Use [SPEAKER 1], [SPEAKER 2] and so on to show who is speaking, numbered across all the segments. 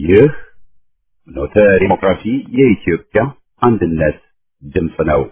[SPEAKER 1] ይህ ኖተ ዲሞክራሲ የኢትዮጵያ አንድነት ድምፅ ነው።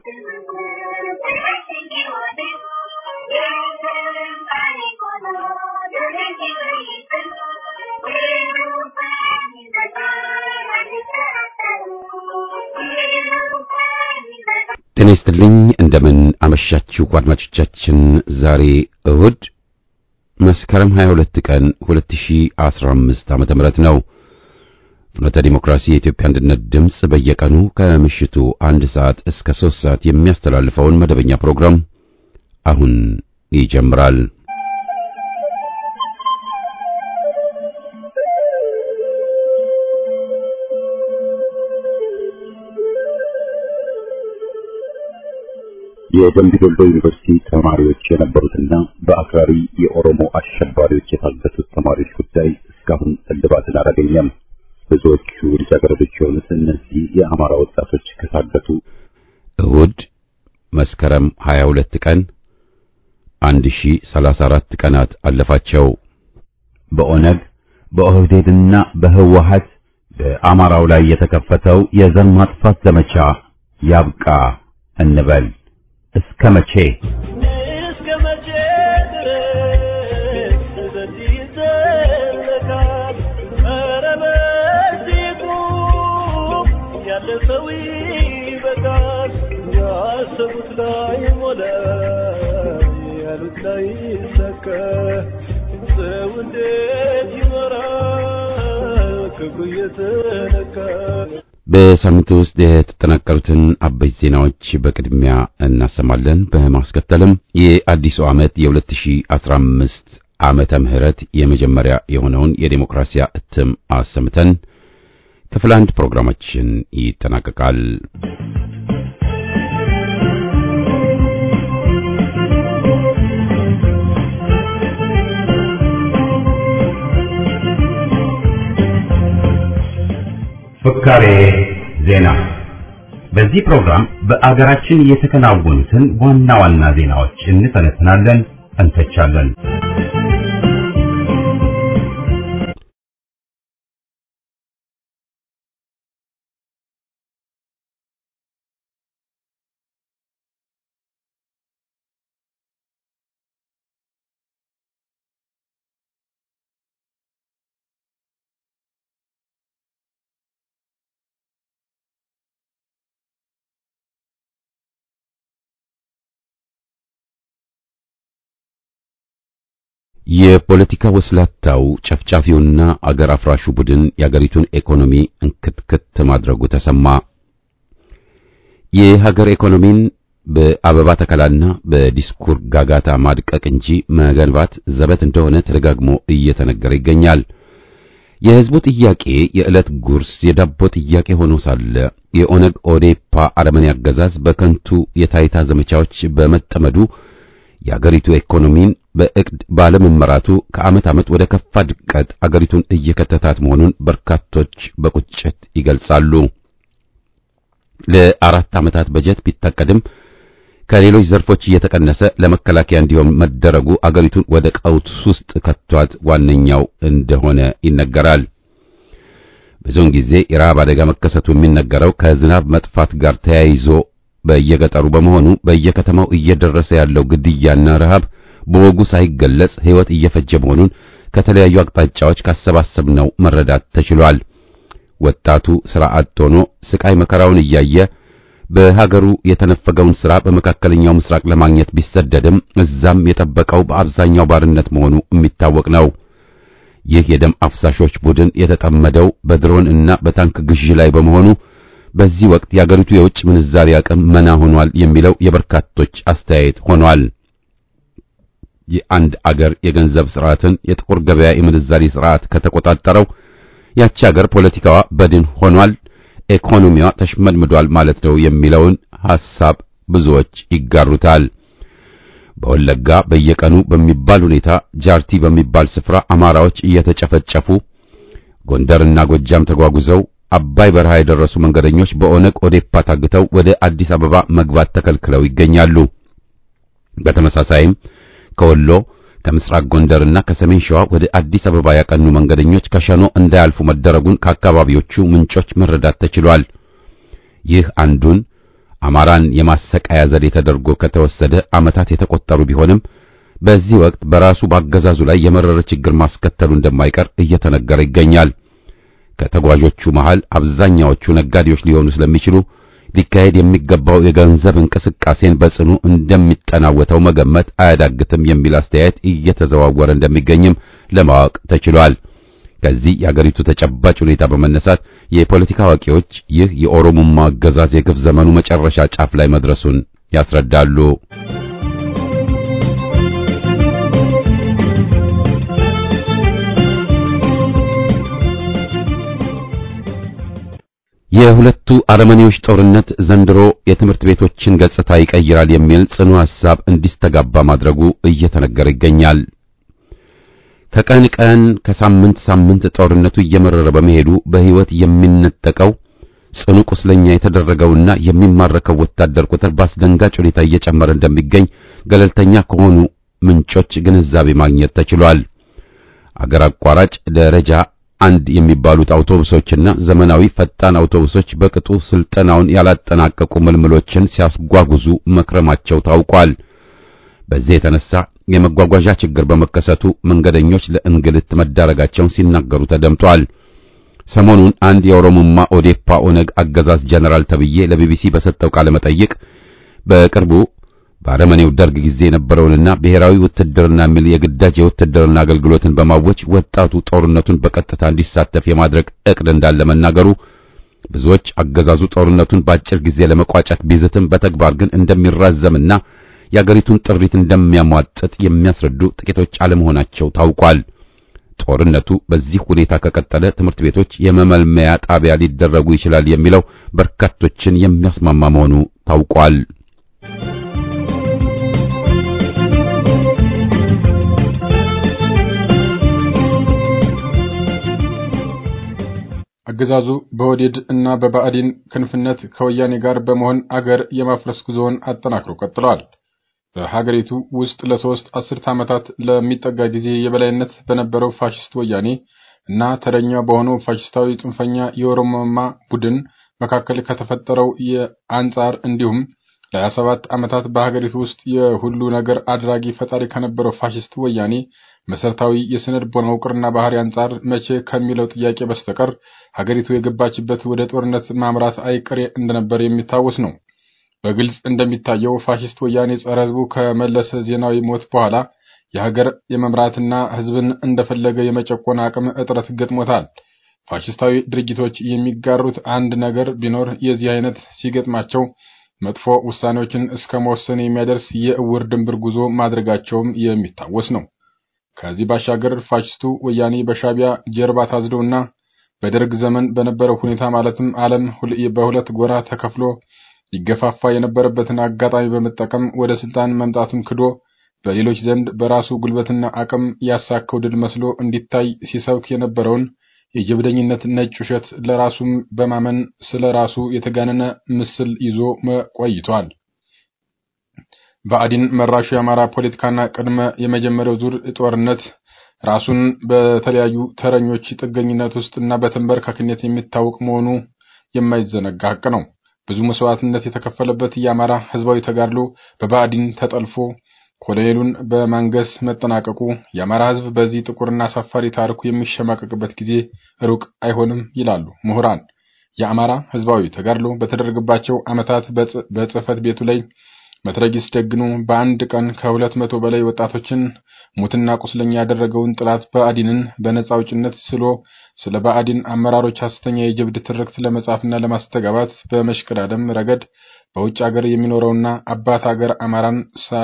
[SPEAKER 1] ጤና ይስጥልኝ እንደምን አመሻችሁ አድማጮቻችን። ዛሬ እሁድ መስከረም 22 ቀን 2015 ዓመተ ምህረት ነው። ፍኖተ ዲሞክራሲ የኢትዮጵያ አንድነት ድምፅ በየቀኑ ከምሽቱ አንድ ሰዓት እስከ 3 ሰዓት የሚያስተላልፈውን መደበኛ ፕሮግራም አሁን ይጀምራል። የደምቢ ዶሎ ዩኒቨርሲቲ ተማሪዎች የነበሩትና በአክራሪ የኦሮሞ አሸባሪዎች የታገቱት ተማሪዎች ጉዳይ እስካሁን እልባትን አላገኘም። ብዙዎቹ ልጃገረዶች የሆኑት እነዚህ የአማራ ወጣቶች ከታገቱ እሁድ መስከረም 22 ቀን 1034 ቀናት አለፋቸው። በኦነግ በኦህዴድና በህወሀት በአማራው ላይ የተከፈተው የዘር ማጥፋት ዘመቻ ያብቃ እንበል። እስከ መቼ
[SPEAKER 2] እስከ መቼ ድረስ በዚህ ይዘለቃል? ኧረ በዚህ ቁም፣ ያለፈው ይበቃል። ያሰቡት ላይ ሞላ፣ ያሉት ላይ ይሳካ። ሰው እንዴት ይኖራል ክብሩ እየተነካ?
[SPEAKER 1] በሳምንቱ ውስጥ የተጠናቀሩትን አበይት ዜናዎች በቅድሚያ እናሰማለን። በማስከተልም የአዲሱ ዓመት የ2015 ዓመተ ምህረት የመጀመሪያ የሆነውን የዴሞክራሲያ እትም አሰምተን ክፍል አንድ ፕሮግራማችን ይጠናቀቃል። ፍካሬ ዜና። በዚህ ፕሮግራም በአገራችን የተከናወኑትን ዋና ዋና ዜናዎች እንተነትናለን፣ እንተቻለን። የፖለቲካ ወስላታው ጨፍጫፊውና አገር አፍራሹ ቡድን የአገሪቱን ኢኮኖሚ እንክትክት ማድረጉ ተሰማ። የሀገር ኢኮኖሚን በአበባ ተከላና በዲስኩር ጋጋታ ማድቀቅ እንጂ መገንባት ዘበት እንደሆነ ተደጋግሞ እየተነገረ ይገኛል። የሕዝቡ ጥያቄ የዕለት ጉርስ የዳቦ ጥያቄ ሆኖ ሳለ የኦነግ ኦዴፓ አረመኔ አገዛዝ በከንቱ የታይታ ዘመቻዎች በመጠመዱ የአገሪቱ ኢኮኖሚን በእቅድ ባለመመራቱ ከዓመት ዓመት ወደ ከፋ ድቀት አገሪቱን እየከተታት መሆኑን በርካቶች በቁጭት ይገልጻሉ። ለአራት ዓመታት በጀት ቢታቀድም ከሌሎች ዘርፎች እየተቀነሰ ለመከላከያ እንዲሆን መደረጉ አገሪቱን ወደ ቀውስ ውስጥ ከቷት ዋነኛው እንደሆነ ይነገራል። ብዙውን ጊዜ የረሃብ አደጋ መከሰቱ የሚነገረው ከዝናብ መጥፋት ጋር ተያይዞ በየገጠሩ በመሆኑ በየከተማው እየደረሰ ያለው ግድያና ረሃብ በወጉ ሳይገለጽ ሕይወት እየፈጀ መሆኑን ከተለያዩ አቅጣጫዎች ካሰባሰብነው መረዳት ተችሏል። ወጣቱ ሥራ አጥ ሆኖ ስቃይ መከራውን እያየ በሀገሩ የተነፈገውን ሥራ በመካከለኛው ምስራቅ ለማግኘት ቢሰደድም እዛም የጠበቀው በአብዛኛው ባርነት መሆኑ የሚታወቅ ነው። ይህ የደም አፍሳሾች ቡድን የተጠመደው በድሮን እና በታንክ ግዢ ላይ በመሆኑ በዚህ ወቅት የአገሪቱ የውጭ ምንዛሪ አቅም መና ሆኗል የሚለው የበርካቶች አስተያየት ሆኗል። የአንድ አገር የገንዘብ ስርዓትን የጥቁር ገበያ የምንዛሪ ስርዓት ከተቆጣጠረው ያቺ አገር ፖለቲካዋ በድን ሆኗል፣ ኢኮኖሚዋ ተሽመድምዷል ማለት ነው የሚለውን ሐሳብ ብዙዎች ይጋሩታል። በወለጋ በየቀኑ በሚባል ሁኔታ ጃርቲ በሚባል ስፍራ አማራዎች እየተጨፈጨፉ ጎንደርና ጎጃም ተጓጉዘው አባይ በረሃ የደረሱ መንገደኞች በኦነግ ኦዴፓ ታግተው ወደ አዲስ አበባ መግባት ተከልክለው ይገኛሉ። በተመሳሳይም ከወሎ ከምስራቅ ጎንደርና ከሰሜን ሸዋ ወደ አዲስ አበባ ያቀኑ መንገደኞች ከሸኖ እንዳያልፉ መደረጉን ከአካባቢዎቹ ምንጮች መረዳት ተችሏል። ይህ አንዱን አማራን የማሰቃያ ዘዴ ተደርጎ ከተወሰደ ዓመታት የተቆጠሩ ቢሆንም በዚህ ወቅት በራሱ ባገዛዙ ላይ የመረረ ችግር ማስከተሉ እንደማይቀር እየተነገረ ይገኛል። ከተጓዦቹ መሃል አብዛኛዎቹ ነጋዴዎች ሊሆኑ ስለሚችሉ ሊካሄድ የሚገባው የገንዘብ እንቅስቃሴን በጽኑ እንደሚጠናወተው መገመት አያዳግትም የሚል አስተያየት እየተዘዋወረ እንደሚገኝም ለማወቅ ተችሏል። ከዚህ የአገሪቱ ተጨባጭ ሁኔታ በመነሳት የፖለቲካ አዋቂዎች ይህ የኦሮሞማ አገዛዝ የግፍ ዘመኑ መጨረሻ ጫፍ ላይ መድረሱን ያስረዳሉ። የሁለቱ አረመኔዎች ጦርነት ዘንድሮ የትምህርት ቤቶችን ገጽታ ይቀይራል የሚል ጽኑ ሐሳብ እንዲስተጋባ ማድረጉ እየተነገረ ይገኛል። ከቀን ቀን ከሳምንት ሳምንት ጦርነቱ እየመረረ በመሄዱ በሕይወት የሚነጠቀው ጽኑ ቁስለኛ የተደረገውና የሚማረከው ወታደር ቁጥር በአስደንጋጭ ሁኔታ እየጨመረ እንደሚገኝ ገለልተኛ ከሆኑ ምንጮች ግንዛቤ ማግኘት ተችሏል። አገር አቋራጭ ደረጃ አንድ የሚባሉት አውቶቡሶችና ዘመናዊ ፈጣን አውቶቡሶች በቅጡ ስልጠናውን ያላጠናቀቁ ምልምሎችን ሲያስጓጉዙ መክረማቸው ታውቋል። በዚህ የተነሳ የመጓጓዣ ችግር በመከሰቱ መንገደኞች ለእንግልት መዳረጋቸውን ሲናገሩ ተደምጧል። ሰሞኑን አንድ የኦሮሞማ ኦዴፓ ኦነግ አገዛዝ ጀነራል ተብዬ ለቢቢሲ በሰጠው ቃለ መጠይቅ በቅርቡ በአረመኔው ደርግ ጊዜ የነበረውንና ብሔራዊ ውትድርና የሚል የግዳጅ የውትድርና አገልግሎትን በማወጅ ወጣቱ ጦርነቱን በቀጥታ እንዲሳተፍ የማድረግ እቅድ እንዳለ መናገሩ ብዙዎች አገዛዙ ጦርነቱን በአጭር ጊዜ ለመቋጨት ቢዝትም በተግባር ግን እንደሚራዘምና የአገሪቱን ጥሪት እንደሚያሟጥጥ የሚያስረዱ ጥቂቶች አለመሆናቸው ታውቋል። ጦርነቱ በዚህ ሁኔታ ከቀጠለ ትምህርት ቤቶች የመመልመያ ጣቢያ ሊደረጉ ይችላል የሚለው በርካቶችን የሚያስማማ መሆኑ ታውቋል።
[SPEAKER 3] አገዛዙ በወዴድ እና በባዕዲን ክንፍነት ከወያኔ ጋር በመሆን አገር የማፍረስ ጉዞውን አጠናክሮ ቀጥለዋል። በሀገሪቱ ውስጥ ለሶስት አስርት ዓመታት ለሚጠጋ ጊዜ የበላይነት በነበረው ፋሽስት ወያኔ እና ተረኛ በሆነው ፋሽስታዊ ጽንፈኛ የኦሮሞማ ቡድን መካከል ከተፈጠረው የአንጻር እንዲሁም ለሀያ ሰባት ዓመታት በሀገሪቱ ውስጥ የሁሉ ነገር አድራጊ ፈጣሪ ከነበረው ፋሽስት ወያኔ መሰረታዊ የስነ ልቦና ውቅርና ባህሪ አንጻር መቼ ከሚለው ጥያቄ በስተቀር ሀገሪቱ የገባችበት ወደ ጦርነት ማምራት አይቀሬ እንደነበር የሚታወስ ነው። በግልጽ እንደሚታየው ፋሽስት ወያኔ ጸረ ሕዝቡ ከመለሰ ዜናዊ ሞት በኋላ የሀገር የመምራትና ሕዝብን እንደፈለገ የመጨቆን አቅም እጥረት ገጥሞታል። ፋሽስታዊ ድርጊቶች የሚጋሩት አንድ ነገር ቢኖር የዚህ አይነት ሲገጥማቸው መጥፎ ውሳኔዎችን እስከ መወሰን የሚያደርስ የእውር ድንብር ጉዞ ማድረጋቸውም የሚታወስ ነው። ከዚህ ባሻገር ፋሽስቱ ወያኔ በሻቢያ ጀርባ ታዝዶና በደርግ ዘመን በነበረው ሁኔታ ማለትም ዓለም በሁለት ጎራ ተከፍሎ ይገፋፋ የነበረበትን አጋጣሚ በመጠቀም ወደ ስልጣን መምጣቱን ክዶ በሌሎች ዘንድ በራሱ ጉልበትና አቅም ያሳከው ድል መስሎ እንዲታይ ሲሰብክ የነበረውን የጀብደኝነት ነጭ ውሸት ለራሱም በማመን ስለ ራሱ የተጋነነ ምስል ይዞ ቆይቷል። ብአዴን መራሹ የአማራ ፖለቲካና ቅድመ የመጀመሪያው ዙር ጦርነት ራሱን በተለያዩ ተረኞች ጥገኝነት ውስጥ እና በተንበርካክነት የሚታወቅ መሆኑ የማይዘነጋ ሀቅ ነው። ብዙ መስዋዕትነት የተከፈለበት የአማራ ሕዝባዊ ተጋድሎ በብአዴን ተጠልፎ ኮሎኔሉን በማንገስ መጠናቀቁ የአማራ ሕዝብ በዚህ ጥቁርና አሳፋሪ ታሪኩ የሚሸማቀቅበት ጊዜ ሩቅ አይሆንም ይላሉ ምሁራን። የአማራ ሕዝባዊ ተጋድሎ በተደረገባቸው ዓመታት በጽሕፈት ቤቱ ላይ መትረጊስ ደግኖ በአንድ ቀን ከሁለት መቶ በላይ ወጣቶችን ሙትና ቁስለኛ ያደረገውን ጥላት ብአዴንን በነጻ አውጭነት ስሎ ስለ ብአዴን አመራሮች ሐሰተኛ የጀብድ ትርክት ለመጻፍና ለማስተጋባት በመሽቀዳደም ረገድ በውጭ ሀገር የሚኖረውና አባት ሀገር አማራን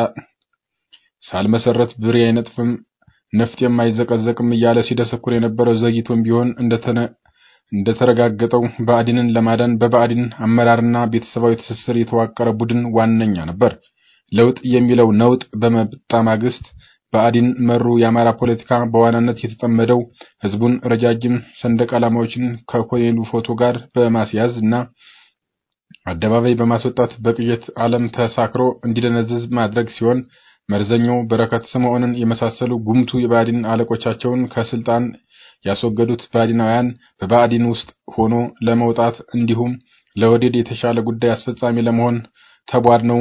[SPEAKER 3] ሳልመሰረት ብሬ አይነጥፍም ነፍጥ የማይዘቀዘቅም እያለ ሲደሰኩር የነበረው ዘግይቶም ቢሆን እንደተረጋገጠው ብአዴንን ለማዳን በብአዴን አመራርና ቤተሰባዊ ትስስር የተዋቀረ ቡድን ዋነኛ ነበር። ለውጥ የሚለው ነውጥ በመጣ ማግስት ብአዴን መሩ የአማራ ፖለቲካ በዋናነት የተጠመደው ህዝቡን ረጃጅም ሰንደቅ ዓላማዎችን ከኮሎኔሉ ፎቶ ጋር በማስያዝ እና አደባባይ በማስወጣት በቅዠት ዓለም ተሳክሮ እንዲደነዝዝ ማድረግ ሲሆን መርዘኛው በረከት ስምዖንን የመሳሰሉ ጉምቱ የብአዴን አለቆቻቸውን ከስልጣን ያስወገዱት ብአዴናውያን በብአዴን ውስጥ ሆኖ ለመውጣት እንዲሁም ለወዴድ የተሻለ ጉዳይ አስፈጻሚ ለመሆን ተቧድነው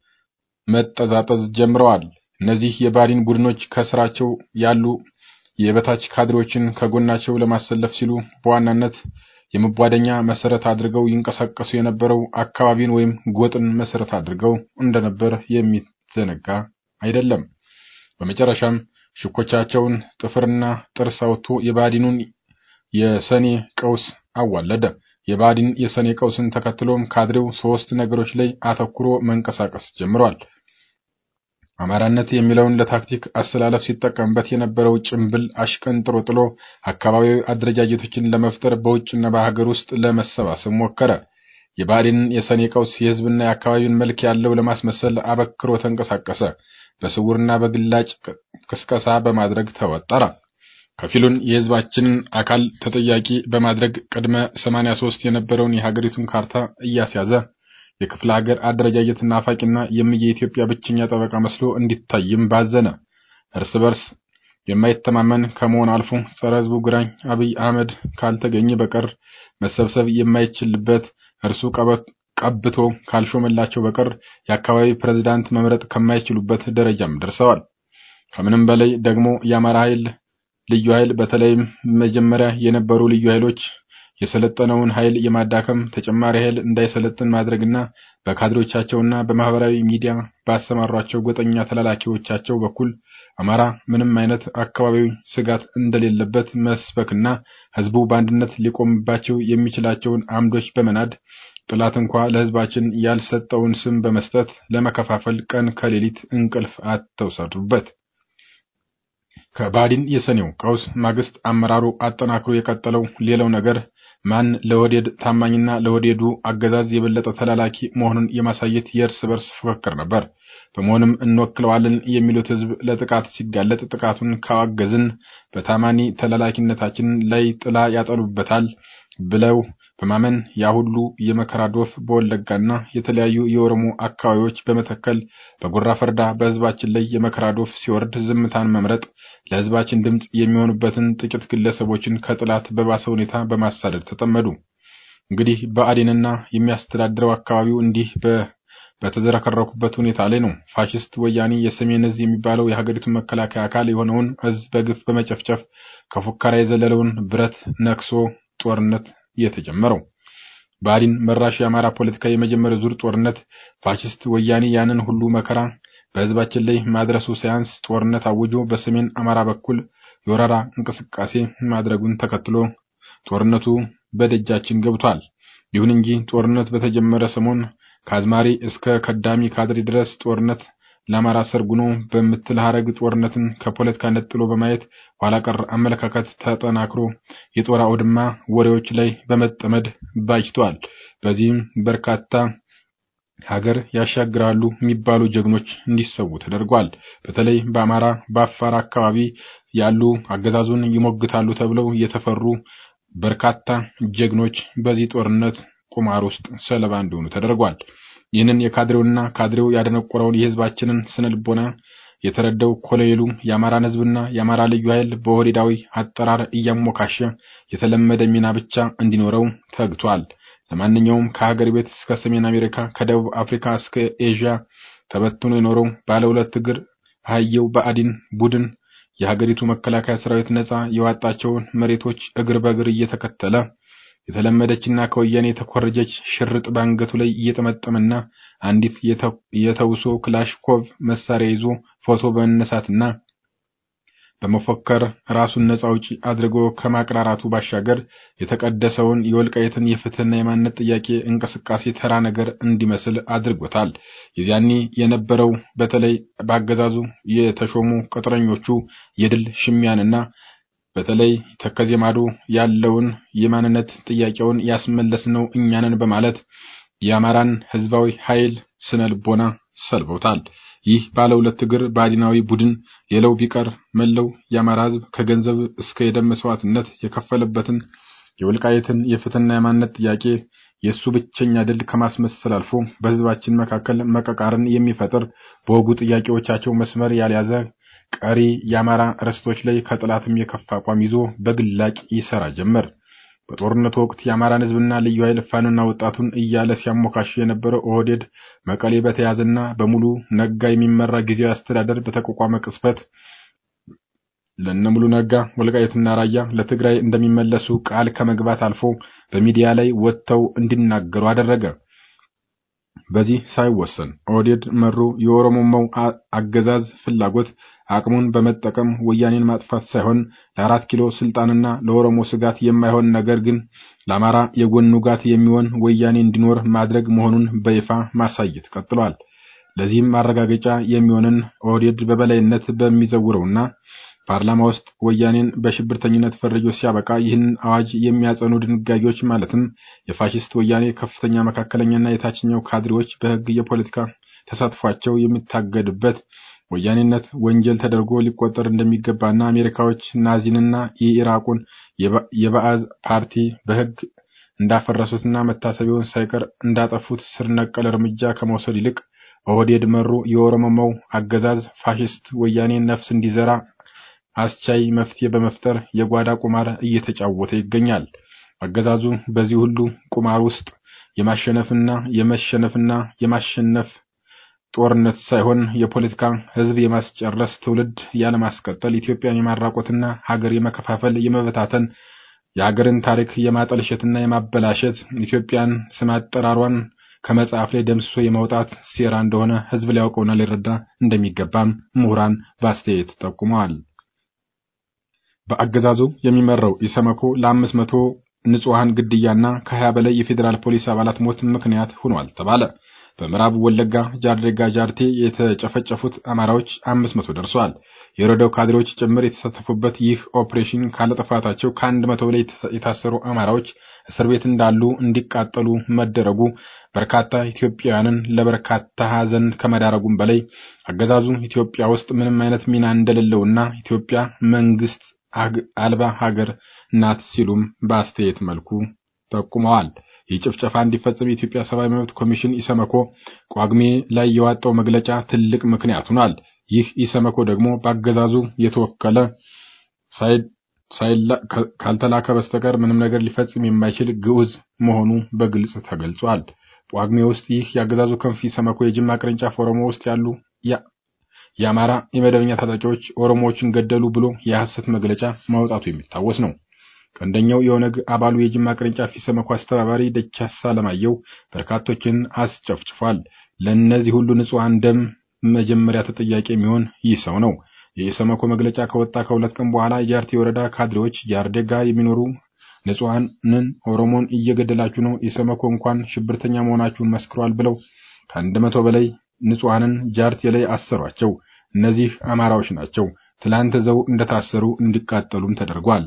[SPEAKER 3] መጠዛጠዝ ጀምረዋል። እነዚህ የብአዴን ቡድኖች ከስራቸው ያሉ የበታች ካድሬዎችን ከጎናቸው ለማሰለፍ ሲሉ በዋናነት የመቧደኛ መሰረት አድርገው ይንቀሳቀሱ የነበረው አካባቢን ወይም ጎጥን መሰረት አድርገው እንደነበር የሚዘነጋ አይደለም። በመጨረሻም ሽኮቻቸውን ጥፍርና ጥርስ አውጥቶ የብአዴኑን የሰኔ ቀውስ አዋለደ። የብአዴን የሰኔ ቀውስን ተከትሎም ካድሬው ሶስት ነገሮች ላይ አተኩሮ መንቀሳቀስ ጀምሯል። አማራነት የሚለውን ለታክቲክ አስተላለፍ ሲጠቀምበት የነበረው ጭምብል አሽቀንጥሮ ጥሎ አካባቢያዊ አደረጃጀቶችን ለመፍጠር በውጭና በሀገር ውስጥ ለመሰባሰብ ሞከረ። የብአዴንን የሰኔ ቀውስ የህዝብና የአካባቢውን መልክ ያለው ለማስመሰል አበክሮ ተንቀሳቀሰ። በስውርና በግላጭ ቅስቀሳ በማድረግ ተወጠረ። ከፊሉን የህዝባችንን አካል ተጠያቂ በማድረግ ቅድመ 83 የነበረውን የሀገሪቱን ካርታ እያስያዘ የክፍለ ሀገር አደረጃጀት ናፋቂና የምየ ኢትዮጵያ ብቸኛ ጠበቃ መስሎ እንዲታይም ባዘነ። እርስ በርስ የማይተማመን ከመሆን አልፎ ጸረ ህዝቡ ግራኝ አብይ አህመድ ካልተገኘ በቀር መሰብሰብ የማይችልበት እርሱ ቀብቶ ካልሾመላቸው በቀር የአካባቢ ፕሬዝዳንት መምረጥ ከማይችሉበት ደረጃም ደርሰዋል። ከምንም በላይ ደግሞ የአማራ ኃይል ልዩ ኃይል በተለይም መጀመሪያ የነበሩ ልዩ ኃይሎች የሰለጠነውን ኃይል የማዳከም ተጨማሪ ኃይል እንዳይሰለጥን ማድረግና በካድሬዎቻቸውና በማህበራዊ ሚዲያ ባሰማሯቸው ጎጠኛ ተላላኪዎቻቸው በኩል አማራ ምንም አይነት አካባቢዊ ስጋት እንደሌለበት መስበክና ህዝቡ በአንድነት ሊቆምባቸው የሚችላቸውን አምዶች በመናድ ጥላት እንኳ ለህዝባችን ያልሰጠውን ስም በመስጠት ለመከፋፈል ቀን ከሌሊት እንቅልፍ አተውሰዱበት። ከባዲን የሰኔው ቀውስ ማግስት አመራሩ አጠናክሮ የቀጠለው ሌላው ነገር ማን ለወዴድ ታማኝና ለወዴዱ አገዛዝ የበለጠ ተላላኪ መሆኑን የማሳየት የእርስ በርስ ፉክክር ነበር። በመሆንም እንወክለዋለን የሚሉት ህዝብ ለጥቃት ሲጋለጥ ጥቃቱን ካዋገዝን በታማኒ ተላላኪነታችን ላይ ጥላ ያጠሉበታል ብለው በማመን ያ ሁሉ የመከራ ዶፍ በወለጋና የተለያዩ የኦሮሞ አካባቢዎች በመተከል በጉራ ፈርዳ በህዝባችን ላይ የመከራ ዶፍ ሲወርድ ዝምታን መምረጥ ለህዝባችን ድምፅ የሚሆኑበትን ጥቂት ግለሰቦችን ከጥላት በባሰ ሁኔታ በማሳደድ ተጠመዱ። እንግዲህ ብአዴንና የሚያስተዳድረው አካባቢው እንዲህ በተዘረከረኩበት ሁኔታ ላይ ነው ፋሽስት ወያኔ የሰሜን እዝ የሚባለው የሀገሪቱ መከላከያ አካል የሆነውን እዝ በግፍ በመጨፍጨፍ ከፉከራ የዘለለውን ብረት ነክሶ ጦርነት የተጀመረው። ብአዴን መራሽ የአማራ ፖለቲካ የመጀመሪያው ዙር ጦርነት ፋሽስት ወያኔ ያንን ሁሉ መከራ በህዝባችን ላይ ማድረሱ ሳያንስ ጦርነት አውጆ በሰሜን አማራ በኩል የወረራ እንቅስቃሴ ማድረጉን ተከትሎ ጦርነቱ በደጃችን ገብቷል። ይሁን እንጂ ጦርነት በተጀመረ ሰሞን ከአዝማሪ እስከ ከዳሚ ካድሬ ድረስ ጦርነት ለአማራ ሰርጉኖ በምትል ሀረግ ጦርነትን ከፖለቲካ ነጥሎ በማየት ኋላ ቀር አመለካከት ተጠናክሮ የጦር አውድማ ወሬዎች ላይ በመጠመድ ባጅቷል። በዚህም በርካታ ሀገር ያሻግራሉ የሚባሉ ጀግኖች እንዲሰዉ ተደርጓል። በተለይ በአማራ በአፋር አካባቢ ያሉ አገዛዙን ይሞግታሉ ተብለው የተፈሩ በርካታ ጀግኖች በዚህ ጦርነት ቁማር ውስጥ ሰለባ እንዲሆኑ ተደርጓል። ይህንን የካድሬውና ካድሬው ያደነቆረውን የህዝባችንን ስነልቦና የተረዳው ኮሎኔሉ የአማራን ህዝብና የአማራ ልዩ ኃይል በኦህዴዳዊ አጠራር እያሞካሸ የተለመደ ሚና ብቻ እንዲኖረው ተግቷል። ለማንኛውም ከሀገር ቤት እስከ ሰሜን አሜሪካ ከደቡብ አፍሪካ እስከ ኤዥያ ተበትኖ የኖረው ባለ ሁለት እግር አህየው ብአዴን ቡድን የሀገሪቱ መከላከያ ሰራዊት ነጻ የዋጣቸውን መሬቶች እግር በእግር እየተከተለ የተለመደችና ከወያኔ የተኮረጀች ሽርጥ በአንገቱ ላይ እየጠመጠመና አንዲት የተውሶ ክላሽኮቭ መሳሪያ ይዞ ፎቶ በመነሳትና በመፎከር ራሱን ነጻ አውጪ አድርጎ ከማቅራራቱ ባሻገር የተቀደሰውን የወልቃይትን የፍትህና የማንነት ጥያቄ እንቅስቃሴ ተራ ነገር እንዲመስል አድርጎታል። የዚያኔ የነበረው በተለይ በአገዛዙ የተሾሙ ቅጥረኞቹ የድል ሽሚያንና በተለይ ተከዜ ማዶ ያለውን የማንነት ጥያቄውን ያስመለስነው እኛንን በማለት የአማራን ህዝባዊ ኃይል ስነ ልቦና ሰልበውታል። ይህ ባለ ሁለት እግር ብአዴናዊ ቡድን ሌላው ቢቀር መለው የአማራ ህዝብ ከገንዘብ እስከ የደም መስዋዕትነት የከፈለበትን የወልቃይትን የፍትህና የማንነት ጥያቄ የእሱ ብቸኛ ድል ከማስመሰል አልፎ በህዝባችን መካከል መቀቃርን የሚፈጥር በወጉ ጥያቄዎቻቸው መስመር ያልያዘ ቀሪ የአማራ ርስቶች ላይ ከጥላትም የከፋ አቋም ይዞ በግላጭ ይሰራ ጀመር። በጦርነቱ ወቅት የአማራን ህዝብና ልዩ ኃይል ፋኖና ወጣቱን እያለ ሲያሞካሽ የነበረው ኦህዴድ መቀሌ በተያዘና በሙሉ ነጋ የሚመራ ጊዜያዊ አስተዳደር በተቋቋመ ቅጽበት ለነሙሉ ነጋ ወልቃይትና ራያ ለትግራይ እንደሚመለሱ ቃል ከመግባት አልፎ በሚዲያ ላይ ወጥተው እንዲናገሩ አደረገ። በዚህ ሳይወሰን ኦህዴድ መሩ የኦሮሞማው አገዛዝ ፍላጎት አቅሙን በመጠቀም ወያኔን ማጥፋት ሳይሆን ለአራት ኪሎ ስልጣንና ለኦሮሞ ስጋት የማይሆን ነገር ግን ለአማራ የጎን ውጋት የሚሆን ወያኔ እንዲኖር ማድረግ መሆኑን በይፋ ማሳየት ቀጥሏል። ለዚህም ማረጋገጫ የሚሆንን ኦህዴድ በበላይነት በሚዘውረውና ፓርላማ ውስጥ ወያኔን በሽብርተኝነት ፈርጆ ሲያበቃ ይህን አዋጅ የሚያጸኑ ድንጋጌዎች ማለትም የፋሽስት ወያኔ ከፍተኛ መካከለኛና የታችኛው ካድሬዎች በሕግ የፖለቲካ ተሳትፏቸው የሚታገድበት ወያኔነት ወንጀል ተደርጎ ሊቆጠር እንደሚገባና አሜሪካዎች ናዚንና የኢራቁን የባዕዝ ፓርቲ በሕግ እንዳፈረሱትና መታሰቢያውን ሳይቀር እንዳጠፉት ስር ነቀል እርምጃ ከመውሰድ ይልቅ ኦህዴድ መሩ የኦሮሞማው አገዛዝ ፋሽስት ወያኔ ነፍስ እንዲዘራ አስቻይ መፍትሄ በመፍጠር የጓዳ ቁማር እየተጫወተ ይገኛል። አገዛዙ በዚህ ሁሉ ቁማር ውስጥ የማሸነፍና የመሸነፍና የማሸነፍ ጦርነት ሳይሆን የፖለቲካ ህዝብ የማስጨረስ ትውልድ ያለማስቀጠል ኢትዮጵያን የማራቆትና ሀገር የመከፋፈል የመበታተን የሀገርን ታሪክ የማጠልሸትና የማበላሸት ኢትዮጵያን ስም አጠራሯን ከመጽሐፍ ላይ ደምስሶ የማውጣት ሴራ እንደሆነ ህዝብ ሊያውቀውና ሊረዳ እንደሚገባም ምሁራን በአስተያየት ጠቁመዋል። በአገዛዙ የሚመራው ኢሰመኮ ለአምስት መቶ ንጹሐን ግድያና ከሀያ በላይ የፌዴራል ፖሊስ አባላት ሞት ምክንያት ሆኗል ተባለ። በምዕራብ ወለጋ ጃርዴጋ ጃርቴ የተጨፈጨፉት አማራዎች አምስት መቶ ደርሰዋል። የወረዳው ካድሬዎች ጭምር የተሳተፉበት ይህ ኦፕሬሽን ካለጥፋታቸው ከአንድ መቶ በላይ የታሰሩ አማራዎች እስር ቤት እንዳሉ እንዲቃጠሉ መደረጉ በርካታ ኢትዮጵያውያንን ለበርካታ ሀዘን ከመዳረጉም በላይ አገዛዙ ኢትዮጵያ ውስጥ ምንም አይነት ሚና እንደሌለውና ኢትዮጵያ መንግስት አልባ ሀገር ናት ሲሉም በአስተያየት መልኩ ጠቁመዋል። ይህ ጭፍጨፋ እንዲፈጸም የኢትዮጵያ ሰብአዊ መብት ኮሚሽን ኢሰመኮ ቋግሜ ላይ የዋጣው መግለጫ ትልቅ ምክንያት ሆኗል። ይህ ኢሰመኮ ደግሞ በአገዛዙ የተወከለ ካልተላከ በስተቀር ምንም ነገር ሊፈጽም የማይችል ግዑዝ መሆኑ በግልጽ ተገልጿል። ጳጉሜ ውስጥ ይህ የአገዛዙ ክንፍ ኢሰመኮ የጅማ ቅርንጫፍ ኦሮሞ ውስጥ ያሉ የአማራ የመደበኛ ታጣቂዎች ኦሮሞዎችን ገደሉ ብሎ የሐሰት መግለጫ ማውጣቱ የሚታወስ ነው። ቀንደኛው የኦነግ አባሉ የጅማ ቅርንጫፍ ኢሰመኮ አስተባባሪ ደቻሳ ለማየው በርካቶችን አስጨፍጭፏል። ለእነዚህ ሁሉ ንጹሐን ደም መጀመሪያ ተጠያቂ የሚሆን ይህ ሰው ነው። የኢሰመኮ መግለጫ ከወጣ ከሁለት ቀን በኋላ የጃርቴ ወረዳ ካድሬዎች ጃርዴጋ የሚኖሩ ንጹሐንን ኦሮሞን እየገደላችሁ ነው፣ ኢሰመኮ እንኳን ሽብርተኛ መሆናችሁን መስክሯል ብለው ከአንድ መቶ በላይ ንጹሐንን ጃርቴ ላይ አሰሯቸው። እነዚህ አማራዎች ናቸው። ትላንት ዘው እንደታሰሩ እንዲቃጠሉም ተደርጓል።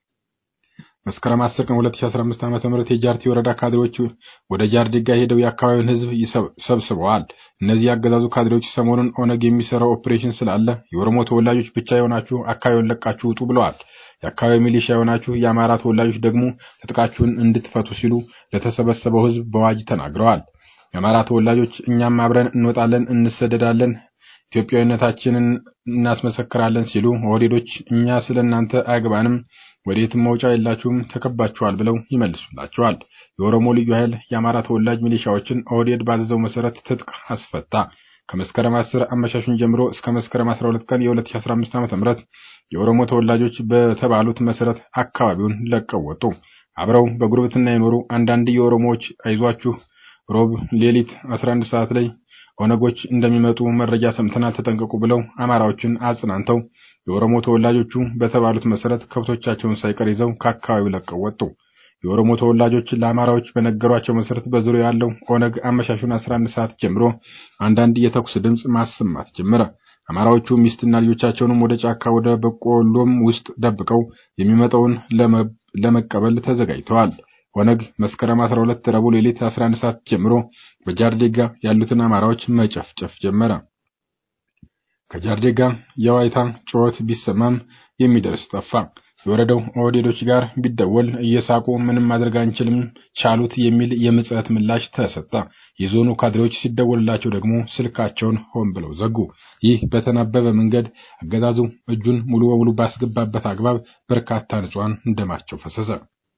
[SPEAKER 3] መስከረም 10 ቀን 2015 ዓ.ም የጃርቴ ወረዳ ካድሬዎች ወደ ጃርዴጋ ሄደው የአካባቢውን ሕዝብ ሰብስበዋል። እነዚህ የአገዛዙ ካድሬዎች ሰሞኑን ኦነግ የሚሰራው ኦፕሬሽን ስላለ የኦሮሞ ተወላጆች ብቻ የሆናችሁ አካባቢውን ለቃችሁ ውጡ ብለዋል። የአካባቢው ሚሊሻ የሆናችሁ የአማራ ተወላጆች ደግሞ ትጥቃችሁን እንድትፈቱ ሲሉ ለተሰበሰበው ሕዝብ በዋጅ ተናግረዋል። የአማራ ተወላጆች እኛም አብረን እንወጣለን፣ እንሰደዳለን፣ ኢትዮጵያዊነታችንን እናስመሰክራለን ሲሉ ኦህዴዶች እኛ ስለ እናንተ አያግባንም፣ ወዴትም መውጫ የላችሁም፣ ተከባችኋል ብለው ይመልሱላቸዋል። የኦሮሞ ልዩ ኃይል የአማራ ተወላጅ ሚሊሻዎችን ኦህዴድ ባዘዘው መሰረት ትጥቅ አስፈታ። ከመስከረም 10 አመሻሹን ጀምሮ እስከ መስከረም 12 ቀን የ2015 ዓ.ም የኦሮሞ ተወላጆች በተባሉት መሰረት አካባቢውን ለቀው ወጡ። አብረው በጉርብትና የኖሩ አንዳንድ የኦሮሞዎች አይዟችሁ ሮብ ሌሊት 11 ሰዓት ላይ ኦነጎች እንደሚመጡ መረጃ ሰምተናል፣ ተጠንቀቁ ብለው አማራዎችን አጽናንተው የኦሮሞ ተወላጆቹ በተባሉት መሰረት ከብቶቻቸውን ሳይቀር ይዘው ከአካባቢው ለቀው ወጡ። የኦሮሞ ተወላጆች ለአማራዎች በነገሯቸው መሰረት በዙሪያው ያለው ኦነግ አመሻሹን 11 ሰዓት ጀምሮ አንዳንድ የተኩስ ድምፅ ማሰማት ጀመረ። አማራዎቹ ሚስትና ልጆቻቸውንም ወደ ጫካ ወደ በቆሎም ውስጥ ደብቀው የሚመጣውን ለመቀበል ተዘጋጅተዋል። ኦነግ መስከረም 12 ረቡዕ ሌሊት 11 ሰዓት ጀምሮ በጃርዴጋ ያሉትን አማራዎች መጨፍጨፍ ጀመረ። ከጃርዴጋ የዋይታ ጩኸት ቢሰማም የሚደርስ ጠፋ። የወረደው ኦህዴዶች ጋር ቢደወል እየሳቁ ምንም ማድረግ አንችልም ቻሉት የሚል የምጽዕት ምላሽ ተሰጠ። የዞኑ ካድሬዎች ሲደወልላቸው ደግሞ ስልካቸውን ሆን ብለው ዘጉ። ይህ በተናበበ መንገድ አገዛዙ እጁን ሙሉ በሙሉ ባስገባበት አግባብ በርካታ ንጹሐን ደማቸው ፈሰሰ።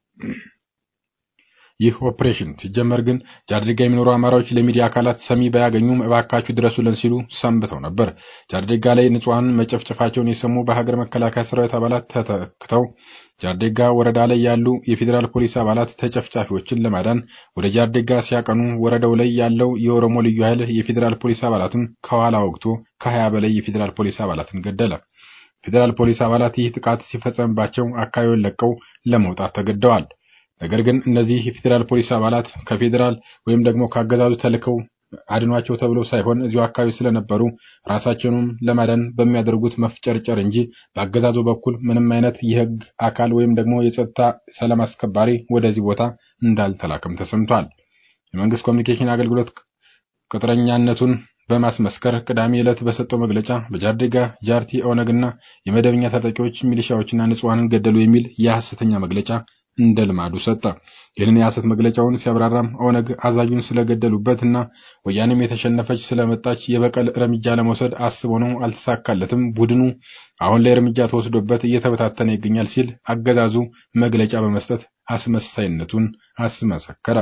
[SPEAKER 3] ይህ ኦፕሬሽን ሲጀመር ግን ጃርዴጋ የሚኖሩ አማራዎች ለሚዲያ አካላት ሰሚ ባያገኙም እባካችሁ ድረሱልን ሲሉ ሰንብተው ነበር። ጃርዴጋ ላይ ንጹሐን መጨፍጨፋቸውን የሰሙ በሀገር መከላከያ ሰራዊት አባላት ተተክተው ጃርዴጋ ወረዳ ላይ ያሉ የፌዴራል ፖሊስ አባላት ተጨፍጫፊዎችን ለማዳን ወደ ጃርዴጋ ሲያቀኑ ወረዳው ላይ ያለው የኦሮሞ ልዩ ኃይል የፌዴራል ፖሊስ አባላትን ከኋላ ወግቶ ከሀያ በላይ የፌዴራል ፖሊስ አባላትን ገደለ። ፌዴራል ፖሊስ አባላት ይህ ጥቃት ሲፈጸምባቸው አካባቢውን ለቀው ለመውጣት ተገደዋል። ነገር ግን እነዚህ የፌዴራል ፖሊስ አባላት ከፌዴራል ወይም ደግሞ ከአገዛዙ ተልከው አድኗቸው ተብለው ሳይሆን እዚሁ አካባቢ ስለነበሩ ራሳቸውንም ለማዳን በሚያደርጉት መፍጨርጨር እንጂ በአገዛዙ በኩል ምንም አይነት የሕግ አካል ወይም ደግሞ የጸጥታ ሰላም አስከባሪ ወደዚህ ቦታ እንዳልተላከም ተሰምቷል። የመንግስት ኮሚኒኬሽን አገልግሎት ቅጥረኛነቱን በማስመስከር ቅዳሜ ዕለት በሰጠው መግለጫ በጃርዴጋ ጃርቲ ኦነግና የመደበኛ ታጣቂዎች ሚሊሻዎችና ንጹሐንን ገደሉ የሚል የሐሰተኛ መግለጫ እንደ ልማዱ ሰጠ። ይህንን የሐሰት መግለጫውን ሲያብራራም ኦነግ አዛዡን ስለገደሉበት እና ወያኔም የተሸነፈች ስለመጣች የበቀል እርምጃ ለመውሰድ አስቦ ነው፣ አልተሳካለትም። ቡድኑ አሁን ላይ እርምጃ ተወስዶበት እየተበታተነ ይገኛል ሲል አገዛዙ መግለጫ በመስጠት አስመሳይነቱን አስመሰከረ።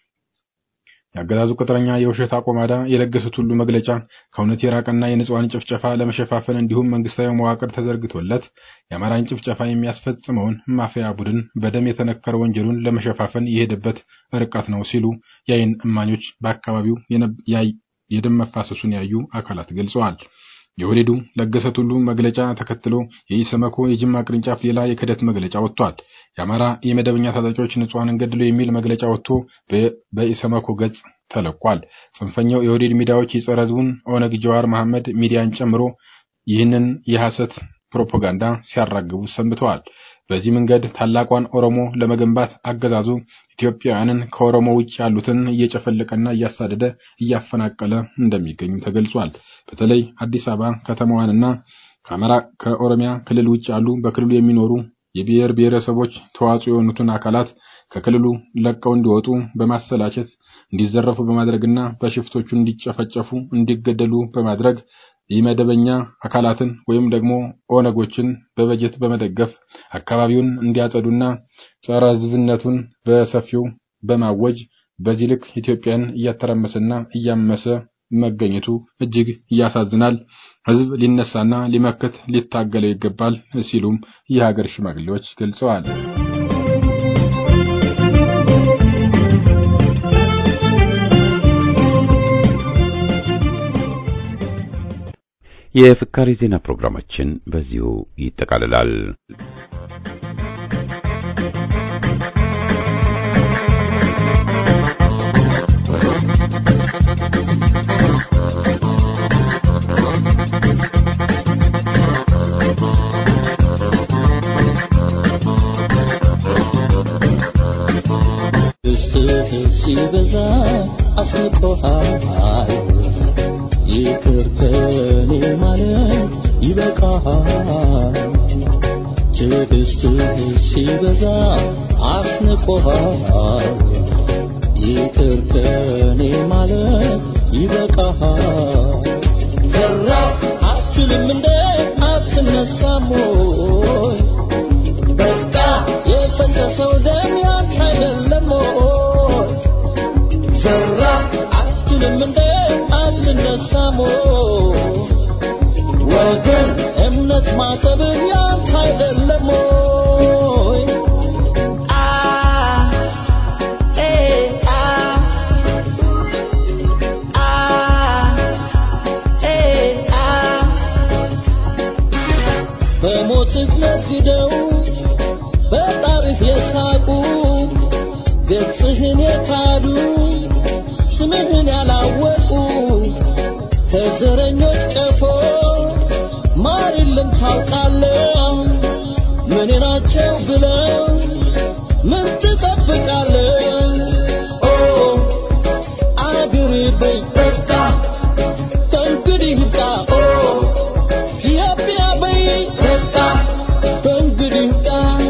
[SPEAKER 3] የአገዛዙ ቅጥረኛ የውሸት አቆማዳ የለገሱት ሁሉ መግለጫ ከእውነት የራቀና የንጹሐን ጭፍጨፋ ለመሸፋፈን እንዲሁም መንግስታዊ መዋቅር ተዘርግቶለት የአማራን ጭፍጨፋ የሚያስፈጽመውን ማፊያ ቡድን በደም የተነከረ ወንጀሉን ለመሸፋፈን የሄደበት ርቀት ነው ሲሉ የዓይን እማኞች በአካባቢው የደም መፋሰሱን ያዩ አካላት ገልጸዋል። የወሌዱ ለገሰ ቱሉ መግለጫ ተከትሎ የኢሰመኮ የጅማ ቅርንጫፍ ሌላ የክህደት መግለጫ ወጥቷል። የአማራ የመደበኛ ታጣቂዎች ንጹሐንን ገድሎ የሚል መግለጫ ወጥቶ በኢሰመኮ ገጽ ተለቋል። ጽንፈኛው የወሌድ ሚዲያዎች የጸረ ሕዝቡን ኦነግ ጀዋር መሐመድ ሚዲያን ጨምሮ ይህንን የሐሰት ፕሮፓጋንዳ ሲያራግቡ ሰንብተዋል። በዚህ መንገድ ታላቋን ኦሮሞ ለመገንባት አገዛዙ ኢትዮጵያውያንን ከኦሮሞ ውጭ ያሉትን እየጨፈለቀና እያሳደደ እያፈናቀለ እንደሚገኙ ተገልጿል። በተለይ አዲስ አበባ ከተማዋንና ከአማራ ከኦሮሚያ ክልል ውጭ ያሉ በክልሉ የሚኖሩ የብሔር ብሔረሰቦች ተዋጽኦ የሆኑትን አካላት ከክልሉ ለቀው እንዲወጡ በማሰላቸት እንዲዘረፉ በማድረግና በሽፍቶቹ እንዲጨፈጨፉ እንዲገደሉ በማድረግ የመደበኛ አካላትን ወይም ደግሞ ኦነጎችን በበጀት በመደገፍ አካባቢውን እንዲያጸዱና ጸረ ሕዝብነቱን በሰፊው በማወጅ በዚህ ልክ ኢትዮጵያን እያተራመሰና እያመሰ መገኘቱ እጅግ ያሳዝናል። ሕዝብ ሊነሳና ሊመክት ሊታገለው ይገባል ሲሉም የሀገር ሽማግሌዎች ገልጸዋል።
[SPEAKER 1] የፍካሬ ዜና ፕሮግራማችን በዚሁ ይጠቃልላል።
[SPEAKER 4] ሲበዛ አስቆሃል ይቅር ከኔ ማለት ይበቃሃል። ትዕግስትህ ሲበዛ አስንቆሃል። ይቅር ከኔ ማለት ይበቃሃል። ዘራፍ አትልም እንደ አትነሳም ወይ? በቃ የፈሰሰው ደም ያንተ አይደለም ወይ? ዘራፍ አትልም እንደ አትነሳም ወይ? ወገን እምነት ማሰብህ ያንተ አይደለም ወይ? አ ኤ አ አ ኤ አ በሞትህ ነግደው በጣርህ የሳቁ ገጽህን የካዱ ስምህን ያላወቁ ከዘረኞች ቀፎ ማር የለም ታውቃለህ። ምን ናቸው ብለው ምን ትጠብቃለህ? ኦ አገሬ በይ በቃ ከእንግዲህ ይብቃ። ኦ ኢትዮጵያ በይ በቃ ከእንግዲህ ይብቃ።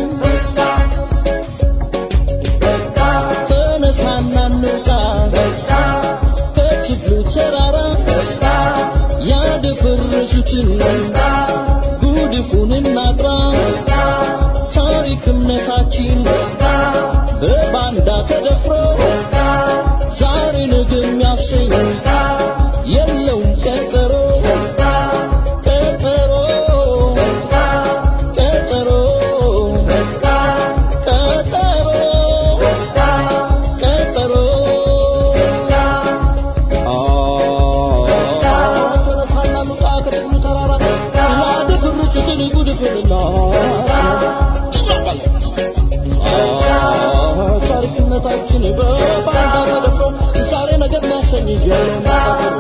[SPEAKER 4] ጨረሰኝ ጀለማሩ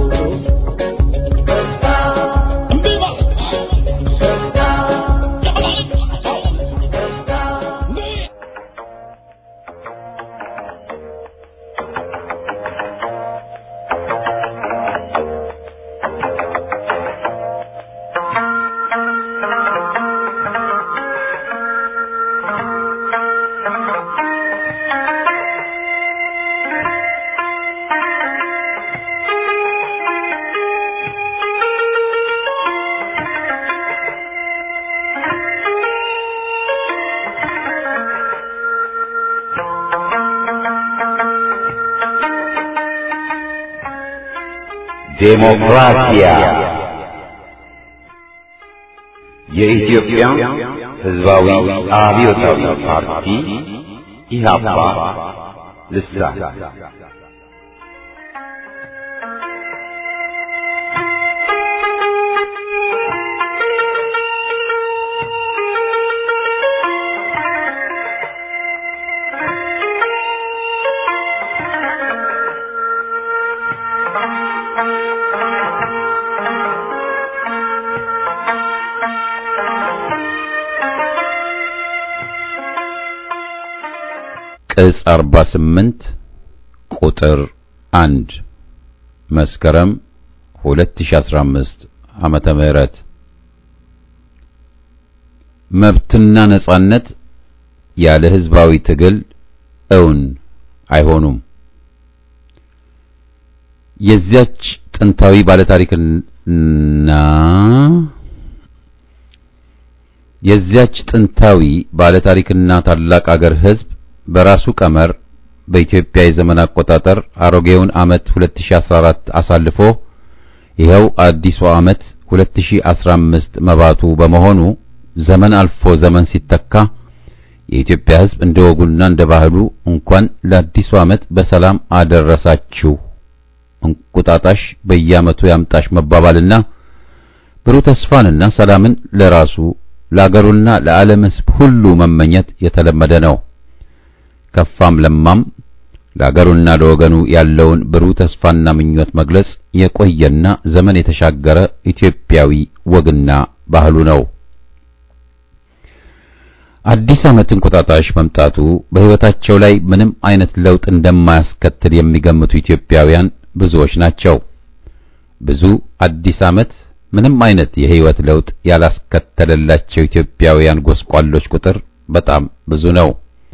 [SPEAKER 4] እምቢ ማለት
[SPEAKER 5] ዴሞክራሲያ የኢትዮጵያ ሕዝባዊ አብዮታዊ ፓርቲ ኢህአፓ ልሳን
[SPEAKER 1] ቅጽ 48 ቁጥር 1 መስከረም 2015 ዓመተ ምህረት መብትና ነጻነት ያለ ህዝባዊ ትግል እውን አይሆኑም። የዚያች ጥንታዊ ባለታሪክና የዚያች ጥንታዊ ባለታሪክና ታላቅ አገር ህዝብ በራሱ ቀመር በኢትዮጵያ የዘመን አቆጣጠር አሮጌውን ዓመት 2014 አሳልፎ ይኸው አዲሱ ዓመት 2015 መባቱ በመሆኑ ዘመን አልፎ ዘመን ሲተካ የኢትዮጵያ ህዝብ እንደ ወጉና እንደ ባህሉ እንኳን ለአዲሱ ዓመት በሰላም አደረሳችሁ እንቁጣጣሽ በየዓመቱ ያምጣሽ መባባልና ብሩህ ተስፋንና ሰላምን ለራሱ ለአገሩና ለዓለም ህዝብ ሁሉ መመኘት የተለመደ ነው። ከፋም ለማም ለአገሩና ለወገኑ ያለውን ብሩህ ተስፋና ምኞት መግለጽ የቆየና ዘመን የተሻገረ ኢትዮጵያዊ ወግና ባህሉ ነው። አዲስ ዓመት እንቁጣጣሽ መምጣቱ በሕይወታቸው ላይ ምንም አይነት ለውጥ እንደማያስከትል የሚገምቱ ኢትዮጵያውያን ብዙዎች ናቸው። ብዙ አዲስ ዓመት ምንም አይነት የሕይወት ለውጥ ያላስከተለላቸው ኢትዮጵያውያን ጎስቋሎች ቁጥር በጣም ብዙ ነው።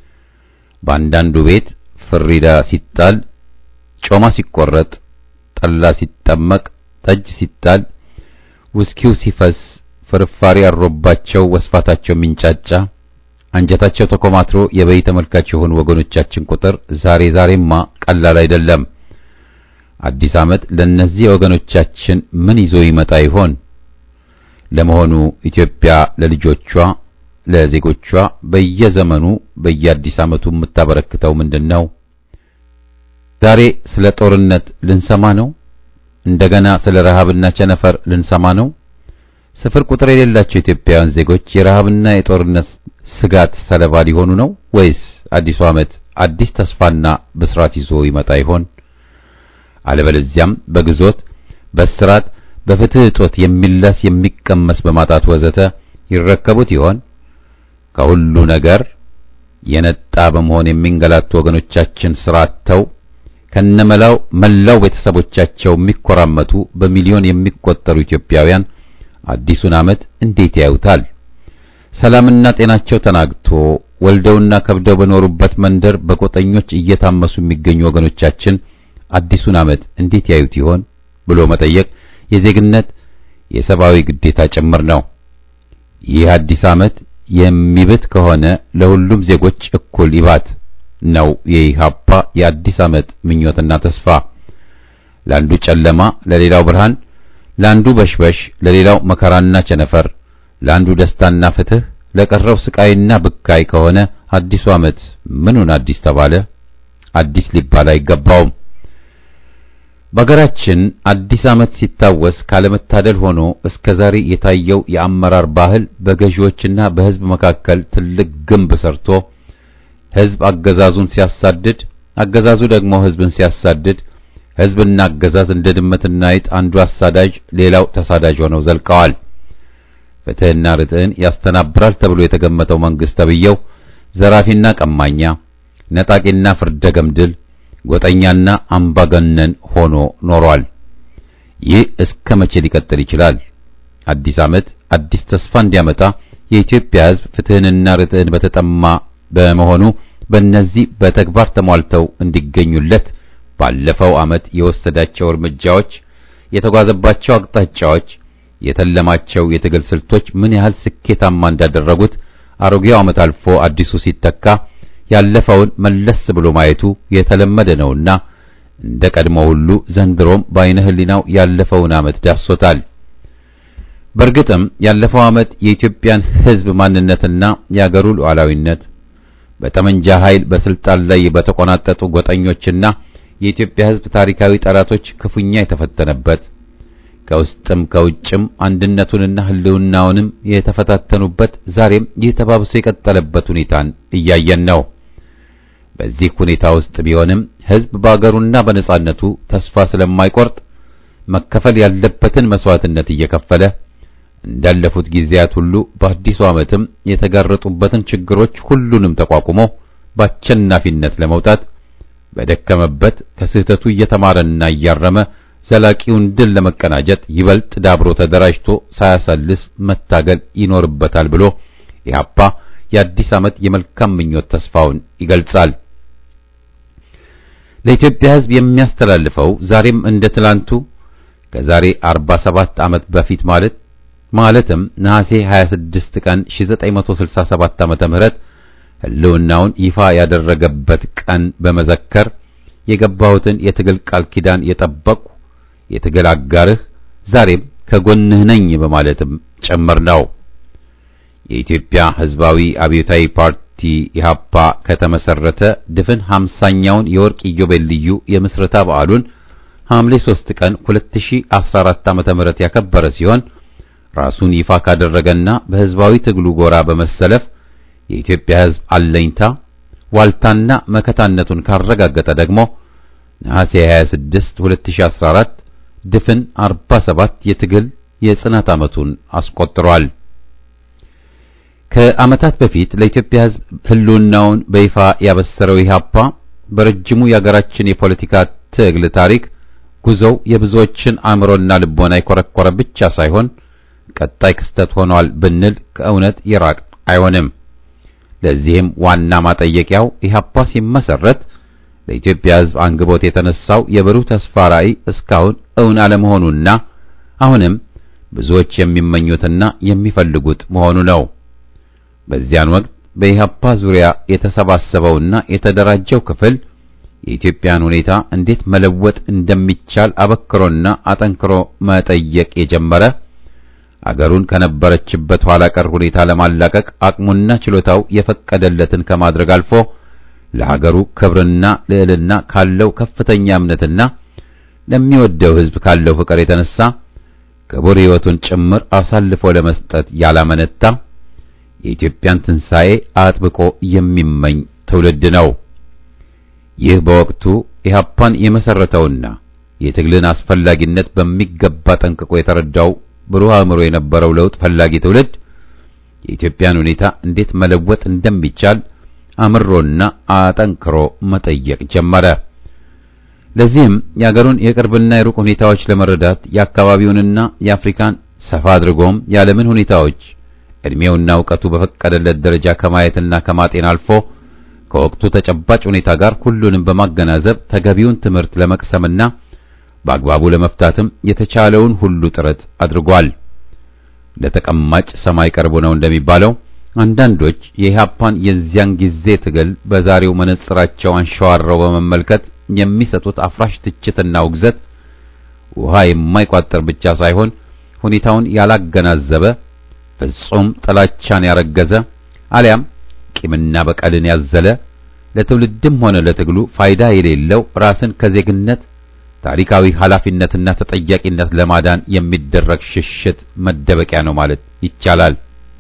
[SPEAKER 1] በአንዳንዱ ቤት ፍሪዳ ሲጣል፣ ጮማ ሲቆረጥ፣ ጠላ ሲጠመቅ፣ ጠጅ ሲጣል፣ ውስኪው ሲፈስ፣ ፍርፋሪ አሮባቸው ወስፋታቸው የሚንጫጫ አንጀታቸው ተኮማትሮ የበይ ተመልካች የሆኑ ወገኖቻችን ቁጥር ዛሬ ዛሬማ ቀላል አይደለም። አዲስ ዓመት ለእነዚህ ወገኖቻችን ምን ይዞ ይመጣ ይሆን? ለመሆኑ ኢትዮጵያ ለልጆቿ ለዜጎቿ በየዘመኑ በየአዲስ ዓመቱ የምታበረክተው ምንድን ነው? ዛሬ ስለ ጦርነት ልንሰማ ነው? እንደገና ስለ ረሃብና ቸነፈር ልንሰማ ነው? ስፍር ቁጥር የሌላቸው ኢትዮጵያውያን ዜጎች የረሃብና የጦርነት ስጋት ሰለባ ሊሆኑ ነው ወይስ አዲሱ ዓመት አዲስ ተስፋና ብስራት ይዞ ይመጣ ይሆን? አለበለዚያም በግዞት በስራት በፍትህ እጦት የሚላስ የሚቀመስ በማጣት ወዘተ ይረከቡት ይሆን? ከሁሉ ነገር የነጣ በመሆን የሚንገላቱ ወገኖቻችን ስራተው ከነመላው መላው ቤተሰቦቻቸው የሚኮራመቱ በሚሊዮን የሚቆጠሩ ኢትዮጵያውያን አዲሱን ዓመት እንዴት ያዩታል? ሰላምና ጤናቸው ተናግቶ ወልደውና ከብደው በኖሩበት መንደር በቆጠኞች እየታመሱ የሚገኙ ወገኖቻችን አዲሱን ዓመት እንዴት ያዩት ይሆን ብሎ መጠየቅ የዜግነት የሰብአዊ ግዴታ ጭምር ነው። ይህ አዲስ ዓመት የሚብት ከሆነ ለሁሉም ዜጎች እኩል ይባት ነው የኢህአፓ የአዲስ ዓመት ምኞትና ተስፋ። ለአንዱ ጨለማ ለሌላው ብርሃን፣ ለአንዱ በሽበሽ ለሌላው መከራና ቸነፈር፣ ለአንዱ ደስታና ፍትህ፣ ለቀረው ስቃይና ብካይ ከሆነ አዲሱ ዓመት ምኑን አዲስ ተባለ? አዲስ ሊባል አይገባውም። በሀገራችን አዲስ ዓመት ሲታወስ ካለመታደል ሆኖ እስከ ዛሬ የታየው የአመራር ባህል በገዢዎችና በሕዝብ መካከል ትልቅ ግንብ ሰርቶ ሕዝብ አገዛዙን ሲያሳድድ፣ አገዛዙ ደግሞ ሕዝብን ሲያሳድድ፣ ሕዝብና አገዛዝ እንደ ድመትና አይጥ አንዱ አሳዳጅ ሌላው ተሳዳጅ ሆነው ዘልቀዋል። ፍትሕና ርትዕን ያስተናብራል ተብሎ የተገመተው መንግሥት ተብዬው ዘራፊና ቀማኛ፣ ነጣቂና ፍርደ ገምድል፣ ጎጠኛና አምባገነን ሆኖ ኖሯል። ይህ እስከ መቼ ሊቀጥል ይችላል? አዲስ ዓመት አዲስ ተስፋ እንዲያመጣ የኢትዮጵያ ሕዝብ ፍትሕንና ርትዕን በተጠማ በመሆኑ በእነዚህ በተግባር ተሟልተው እንዲገኙለት ባለፈው ዓመት የወሰዳቸው እርምጃዎች፣ የተጓዘባቸው አቅጣጫዎች፣ የተለማቸው የትግል ስልቶች ምን ያህል ስኬታማ እንዳደረጉት አሮጌው ዓመት አልፎ አዲሱ ሲተካ ያለፈውን መለስ ብሎ ማየቱ የተለመደ ነውና እንደ ቀድሞ ሁሉ ዘንድሮም በዓይነ ሕሊናው ያለፈውን ዓመት ዳሶታል። በእርግጥም ያለፈው ዓመት የኢትዮጵያን ሕዝብ ማንነትና የአገሩ ሉዓላዊነት በጠመንጃ ኃይል በስልጣን ላይ በተቆናጠጡ ጎጠኞችና የኢትዮጵያ ሕዝብ ታሪካዊ ጠላቶች ክፉኛ የተፈተነበት ከውስጥም ከውጭም አንድነቱንና ሕልውናውንም የተፈታተኑበት ዛሬም ይህ ተባብሶ የቀጠለበት ሁኔታን እያየን ነው። በዚህ ሁኔታ ውስጥ ቢሆንም ሕዝብ በአገሩና በነጻነቱ ተስፋ ስለማይቆርጥ መከፈል ያለበትን መስዋዕትነት እየከፈለ እንዳለፉት ጊዜያት ሁሉ በአዲሱ ዓመትም የተጋረጡበትን ችግሮች ሁሉንም ተቋቁሞ በአሸናፊነት ለመውጣት በደከመበት ከስህተቱ እየተማረና እያረመ ዘላቂውን ድል ለመቀናጀት ይበልጥ ዳብሮ ተደራጅቶ ሳያሳልስ መታገል ይኖርበታል ብሎ ኢህአፓ የአዲስ ዓመት የመልካም ምኞት ተስፋውን ይገልጻል። ለኢትዮጵያ ሕዝብ የሚያስተላልፈው ዛሬም እንደ ትላንቱ ከዛሬ 47 ዓመት በፊት ማለት ማለትም ነሐሴ 26 ቀን 1967 ዓመተ ምህረት ህልውናውን ይፋ ያደረገበት ቀን በመዘከር የገባሁትን የትግል ቃል ኪዳን የጠበቅሁ የትግል አጋርህ ዛሬም ከጎንህ ነኝ በማለትም ጭምር ነው። የኢትዮጵያ ሕዝባዊ አብዮታዊ ፓርቲ ኢህአፓ ከተመሰረተ ድፍን 50ኛውን የወርቅ ኢዮቤልዩ የምስረታ በዓሉን ሐምሌ 3 ቀን 2014 ዓመተ ምህረት ያከበረ ሲሆን ራሱን ይፋ ካደረገና በሕዝባዊ ትግሉ ጎራ በመሰለፍ የኢትዮጵያ ሕዝብ አለኝታ ዋልታና መከታነቱን ካረጋገጠ ደግሞ ነሐሴ 26 2014 ድፍን 47 የትግል የጽናት ዓመቱን አስቆጥሯል። ከዓመታት በፊት ለኢትዮጵያ ሕዝብ ህልውናውን በይፋ ያበሰረው ኢህአፓ በረጅሙ የአገራችን የፖለቲካ ትግል ታሪክ ጉዞው የብዙዎችን አእምሮና ልቦና የኮረኮረ ብቻ ሳይሆን ቀጣይ ክስተት ሆኗል ብንል ከእውነት የራቅ አይሆንም። ለዚህም ዋና ማጠየቂያው ኢህአፓ ሲመሰረት ለኢትዮጵያ ሕዝብ አንግቦት የተነሳው የብሩህ ተስፋ ራዕይ እስካሁን እውን አለመሆኑና አሁንም ብዙዎች የሚመኙትና የሚፈልጉት መሆኑ ነው። በዚያን ወቅት በኢህአፓ ዙሪያ የተሰባሰበውና የተደራጀው ክፍል የኢትዮጵያን ሁኔታ እንዴት መለወጥ እንደሚቻል አበክሮና አጠንክሮ መጠየቅ የጀመረ አገሩን ከነበረችበት ኋላ ቀር ሁኔታ ለማላቀቅ አቅሙና ችሎታው የፈቀደለትን ከማድረግ አልፎ ለሀገሩ ክብርና ልዕልና ካለው ከፍተኛ እምነትና ለሚወደው ሕዝብ ካለው ፍቅር የተነሳ ክቡር ሕይወቱን ጭምር አሳልፎ ለመስጠት ያላመነታ የኢትዮጵያን ትንሣኤ አጥብቆ የሚመኝ ትውልድ ነው። ይህ በወቅቱ ኢህአፓን የመሰረተውና የትግልን አስፈላጊነት በሚገባ ጠንቅቆ የተረዳው ብሩህ አእምሮ የነበረው ለውጥ ፈላጊ ትውልድ የኢትዮጵያን ሁኔታ እንዴት መለወጥ እንደሚቻል አምሮና አጠንክሮ መጠየቅ ጀመረ። ለዚህም የአገሩን የቅርብና የሩቅ ሁኔታዎች ለመረዳት የአካባቢውንና የአፍሪካን ሰፋ አድርጎም የዓለምን ሁኔታዎች ዕድሜውና እውቀቱ በፈቀደለት ደረጃ ከማየትና ከማጤን አልፎ ከወቅቱ ተጨባጭ ሁኔታ ጋር ሁሉንም በማገናዘብ ተገቢውን ትምህርት ለመቅሰምና በአግባቡ ለመፍታትም የተቻለውን ሁሉ ጥረት አድርጓል። ለተቀማጭ ሰማይ ቅርቡ ነው እንደሚባለው አንዳንዶች የኢህአፓን የዚያን ጊዜ ትግል በዛሬው መነጽራቸው አንሸዋረው በመመልከት የሚሰጡት አፍራሽ ትችትና ውግዘት ውሃ የማይቋጠር ብቻ ሳይሆን ሁኔታውን ያላገናዘበ ፍጹም ጥላቻን ያረገዘ አሊያም ቂምና በቀልን ያዘለ ለትውልድም ሆነ ለትግሉ ፋይዳ የሌለው ራስን ከዜግነት ታሪካዊ ኃላፊነትና ተጠያቂነት ለማዳን የሚደረግ ሽሽት መደበቂያ ነው ማለት ይቻላል።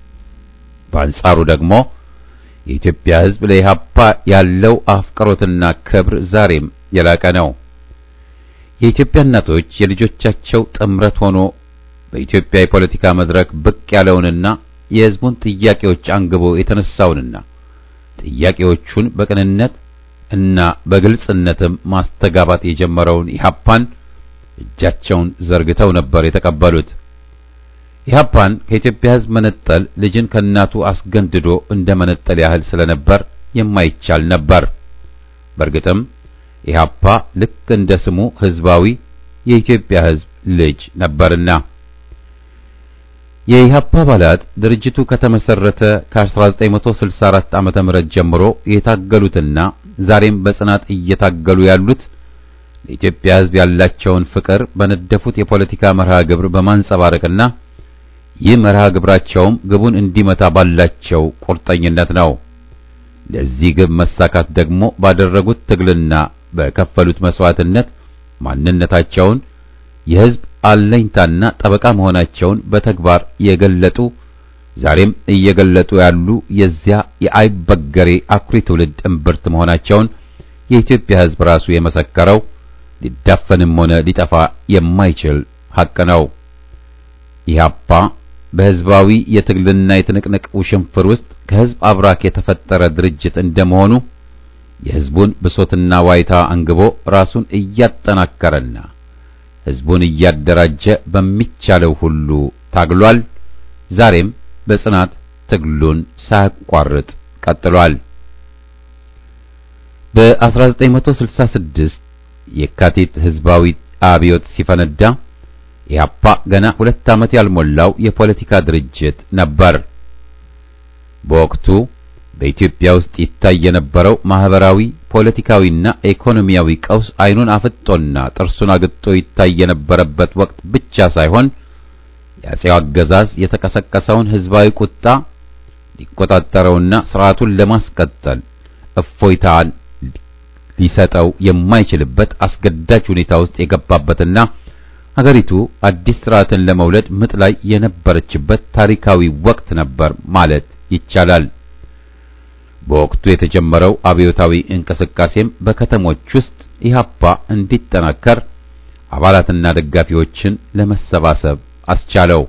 [SPEAKER 1] በአንጻሩ ደግሞ የኢትዮጵያ ሕዝብ ለኢህአፓ ያለው አፍቅሮትና ክብር ዛሬም የላቀ ነው። የኢትዮጵያ እናቶች የልጆቻቸው ጥምረት ሆኖ በኢትዮጵያ የፖለቲካ መድረክ ብቅ ያለውንና የሕዝቡን ጥያቄዎች አንግቦ የተነሳውንና ጥያቄዎቹን በቅንነት እና በግልጽነትም ማስተጋባት የጀመረውን ኢህአፓን እጃቸውን ዘርግተው ነበር የተቀበሉት። ኢህአፓን ከኢትዮጵያ ሕዝብ መነጠል ልጅን ከእናቱ አስገንድዶ እንደ መነጠል ያህል ስለነበር የማይቻል ነበር። በእርግጥም ኢህአፓ ልክ እንደ ስሙ ሕዝባዊ የኢትዮጵያ ሕዝብ ልጅ ነበርና የኢህአፓ አባላት ድርጅቱ ከተመሰረተ ከ1964 ዓመተ ምህረት ጀምሮ የታገሉትና ዛሬም በጽናት እየታገሉ ያሉት ለኢትዮጵያ ሕዝብ ያላቸውን ፍቅር በነደፉት የፖለቲካ መርሃ ግብር በማንጸባረቅና ይህ መርሃ ግብራቸውም ግቡን እንዲመታ ባላቸው ቁርጠኝነት ነው። ለዚህ ግብ መሳካት ደግሞ ባደረጉት ትግልና በከፈሉት መስዋዕትነት ማንነታቸውን የሕዝብ አለኝታና ጠበቃ መሆናቸውን በተግባር የገለጡ ዛሬም እየገለጡ ያሉ የዚያ የአይበገሬ አኩሪ ትውልድ እምብርት መሆናቸውን የኢትዮጵያ ሕዝብ ራሱ የመሰከረው ሊዳፈንም ሆነ ሊጠፋ የማይችል ሐቅ ነው። ኢህአፓ በሕዝባዊ የትግልና የትንቅንቅ ውሽንፍር ውስጥ ከሕዝብ አብራክ የተፈጠረ ድርጅት እንደመሆኑ የሕዝቡን ብሶትና ዋይታ አንግቦ ራሱን እያጠናከረና ሕዝቡን እያደራጀ በሚቻለው ሁሉ ታግሏል። ዛሬም በጽናት ትግሉን ሳያቋርጥ ቀጥሏል። በ1966 የካቲት ሕዝባዊ አብዮት ሲፈነዳ ኢህአፓ ገና ሁለት ዓመት ያልሞላው የፖለቲካ ድርጅት ነበር። በወቅቱ በኢትዮጵያ ውስጥ ይታይ የነበረው ማህበራዊ፣ ፖለቲካዊና ኢኮኖሚያዊ ቀውስ አይኑን አፍጦና ጥርሱን አግጦ ይታይ የነበረበት ወቅት ብቻ ሳይሆን የአጼው አገዛዝ የተቀሰቀሰውን ሕዝባዊ ቁጣ ሊቆጣጠረውና ስርዓቱን ለማስቀጠል እፎይታን ሊሰጠው የማይችልበት አስገዳጅ ሁኔታ ውስጥ የገባበትና አገሪቱ አዲስ ስርዓትን ለመውለድ ምጥ ላይ የነበረችበት ታሪካዊ ወቅት ነበር ማለት ይቻላል። በወቅቱ የተጀመረው አብዮታዊ እንቅስቃሴም በከተሞች ውስጥ ኢህአፓ እንዲጠናከር አባላትና ደጋፊዎችን ለመሰባሰብ አስቻለው።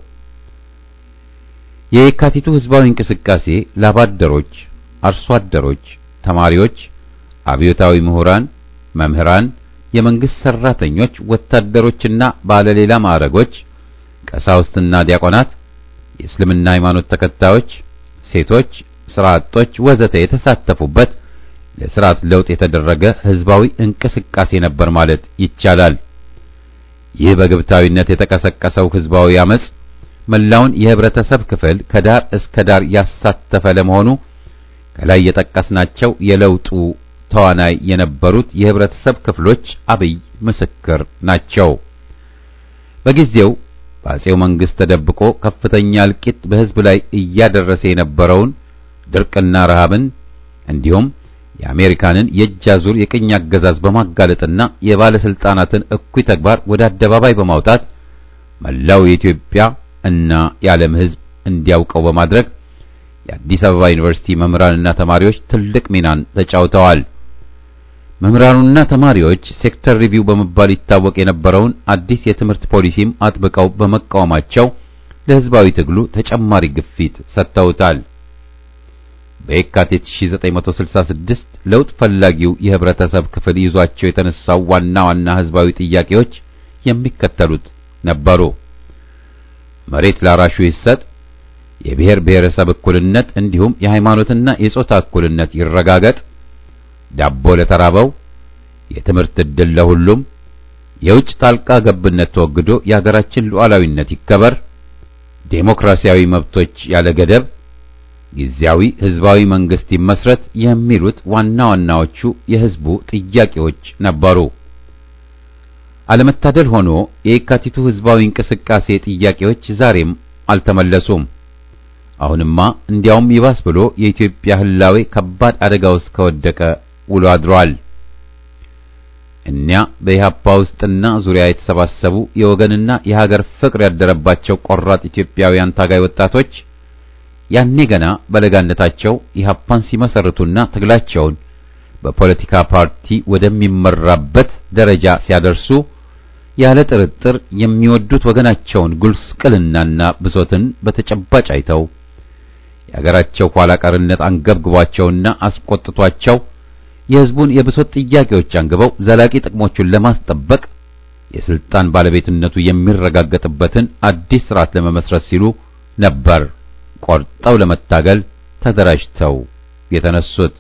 [SPEAKER 1] የየካቲቱ ህዝባዊ እንቅስቃሴ ላባደሮች፣ አርሶ አደሮች፣ ተማሪዎች፣ አብዮታዊ ምሁራን፣ መምህራን፣ የመንግስት ሰራተኞች፣ ወታደሮችና ባለሌላ ማዕረጎች፣ ቀሳውስትና ዲያቆናት፣ የእስልምና ሃይማኖት ተከታዮች፣ ሴቶች፣ ስራ አጦች ወዘተ የተሳተፉበት ለስርዓት ለውጥ የተደረገ ህዝባዊ እንቅስቃሴ ነበር ማለት ይቻላል። ይህ በግብታዊነት የተቀሰቀሰው ህዝባዊ አመጽ መላውን የህብረተሰብ ክፍል ከዳር እስከ ዳር ያሳተፈ ለመሆኑ ከላይ የጠቀስናቸው የለውጡ ተዋናይ የነበሩት የህብረተሰብ ክፍሎች አብይ ምስክር ናቸው። በጊዜው በአጼው መንግስት ተደብቆ ከፍተኛ እልቂት በህዝብ ላይ እያደረሰ የነበረውን ድርቅና ረሃብን እንዲሁም የአሜሪካንን የእጅ አዙር የቅኝ አገዛዝ በማጋለጥና የባለስልጣናትን እኩይ ተግባር ወደ አደባባይ በማውጣት መላው የኢትዮጵያ እና የዓለም ህዝብ እንዲያውቀው በማድረግ የአዲስ አበባ ዩኒቨርሲቲ መምህራንና ተማሪዎች ትልቅ ሚናን ተጫውተዋል። መምህራኑና ተማሪዎች ሴክተር ሪቪው በመባል ይታወቅ የነበረውን አዲስ የትምህርት ፖሊሲም አጥብቀው በመቃወማቸው ለህዝባዊ ትግሉ ተጨማሪ ግፊት ሰጥተውታል። በየካቲት 1966 ለውጥ ፈላጊው የህብረተሰብ ክፍል ይዟቸው የተነሳው ዋና ዋና ህዝባዊ ጥያቄዎች የሚከተሉት ነበሩ። መሬት ላራሹ ይሰጥ፣ የብሔር ብሔረሰብ እኩልነት እንዲሁም የሃይማኖትና የጾታ እኩልነት ይረጋገጥ፣ ዳቦ ለተራበው፣ የትምህርት ዕድል ለሁሉም፣ የውጭ ጣልቃ ገብነት ተወግዶ የሀገራችን ሉዓላዊነት ይከበር፣ ዴሞክራሲያዊ መብቶች ያለ ገደብ ጊዜያዊ ህዝባዊ መንግስት ይመስረት የሚሉት ዋና ዋናዎቹ የህዝቡ ጥያቄዎች ነበሩ። አለመታደል ሆኖ የየካቲቱ ህዝባዊ እንቅስቃሴ ጥያቄዎች ዛሬም አልተመለሱም። አሁንማ እንዲያውም ይባስ ብሎ የኢትዮጵያ ህላዌ ከባድ አደጋ ውስጥ ከወደቀ ውሎ አድሯል። እኒያ በኢህአፓ ውስጥና ዙሪያ የተሰባሰቡ የወገንና የሀገር ፍቅር ያደረባቸው ቆራጥ ኢትዮጵያውያን ታጋይ ወጣቶች ያኔ ገና በለጋነታቸው ኢህአፓን ሲመሰርቱና ትግላቸውን በፖለቲካ ፓርቲ ወደሚመራበት ደረጃ ሲያደርሱ ያለ ጥርጥር የሚወዱት ወገናቸውን ጉስቅልናና ብሶትን በተጨባጭ አይተው የአገራቸው ኋላ ቀርነት አንገብግቧቸውና አስቆጥቷቸው የሕዝቡን የብሶት ጥያቄዎች አንግበው ዘላቂ ጥቅሞቹን ለማስጠበቅ የስልጣን ባለቤትነቱ የሚረጋገጥበትን አዲስ ስርዓት ለመመስረት ሲሉ ነበር ቆርጠው ለመታገል ተደራጅተው የተነሱት።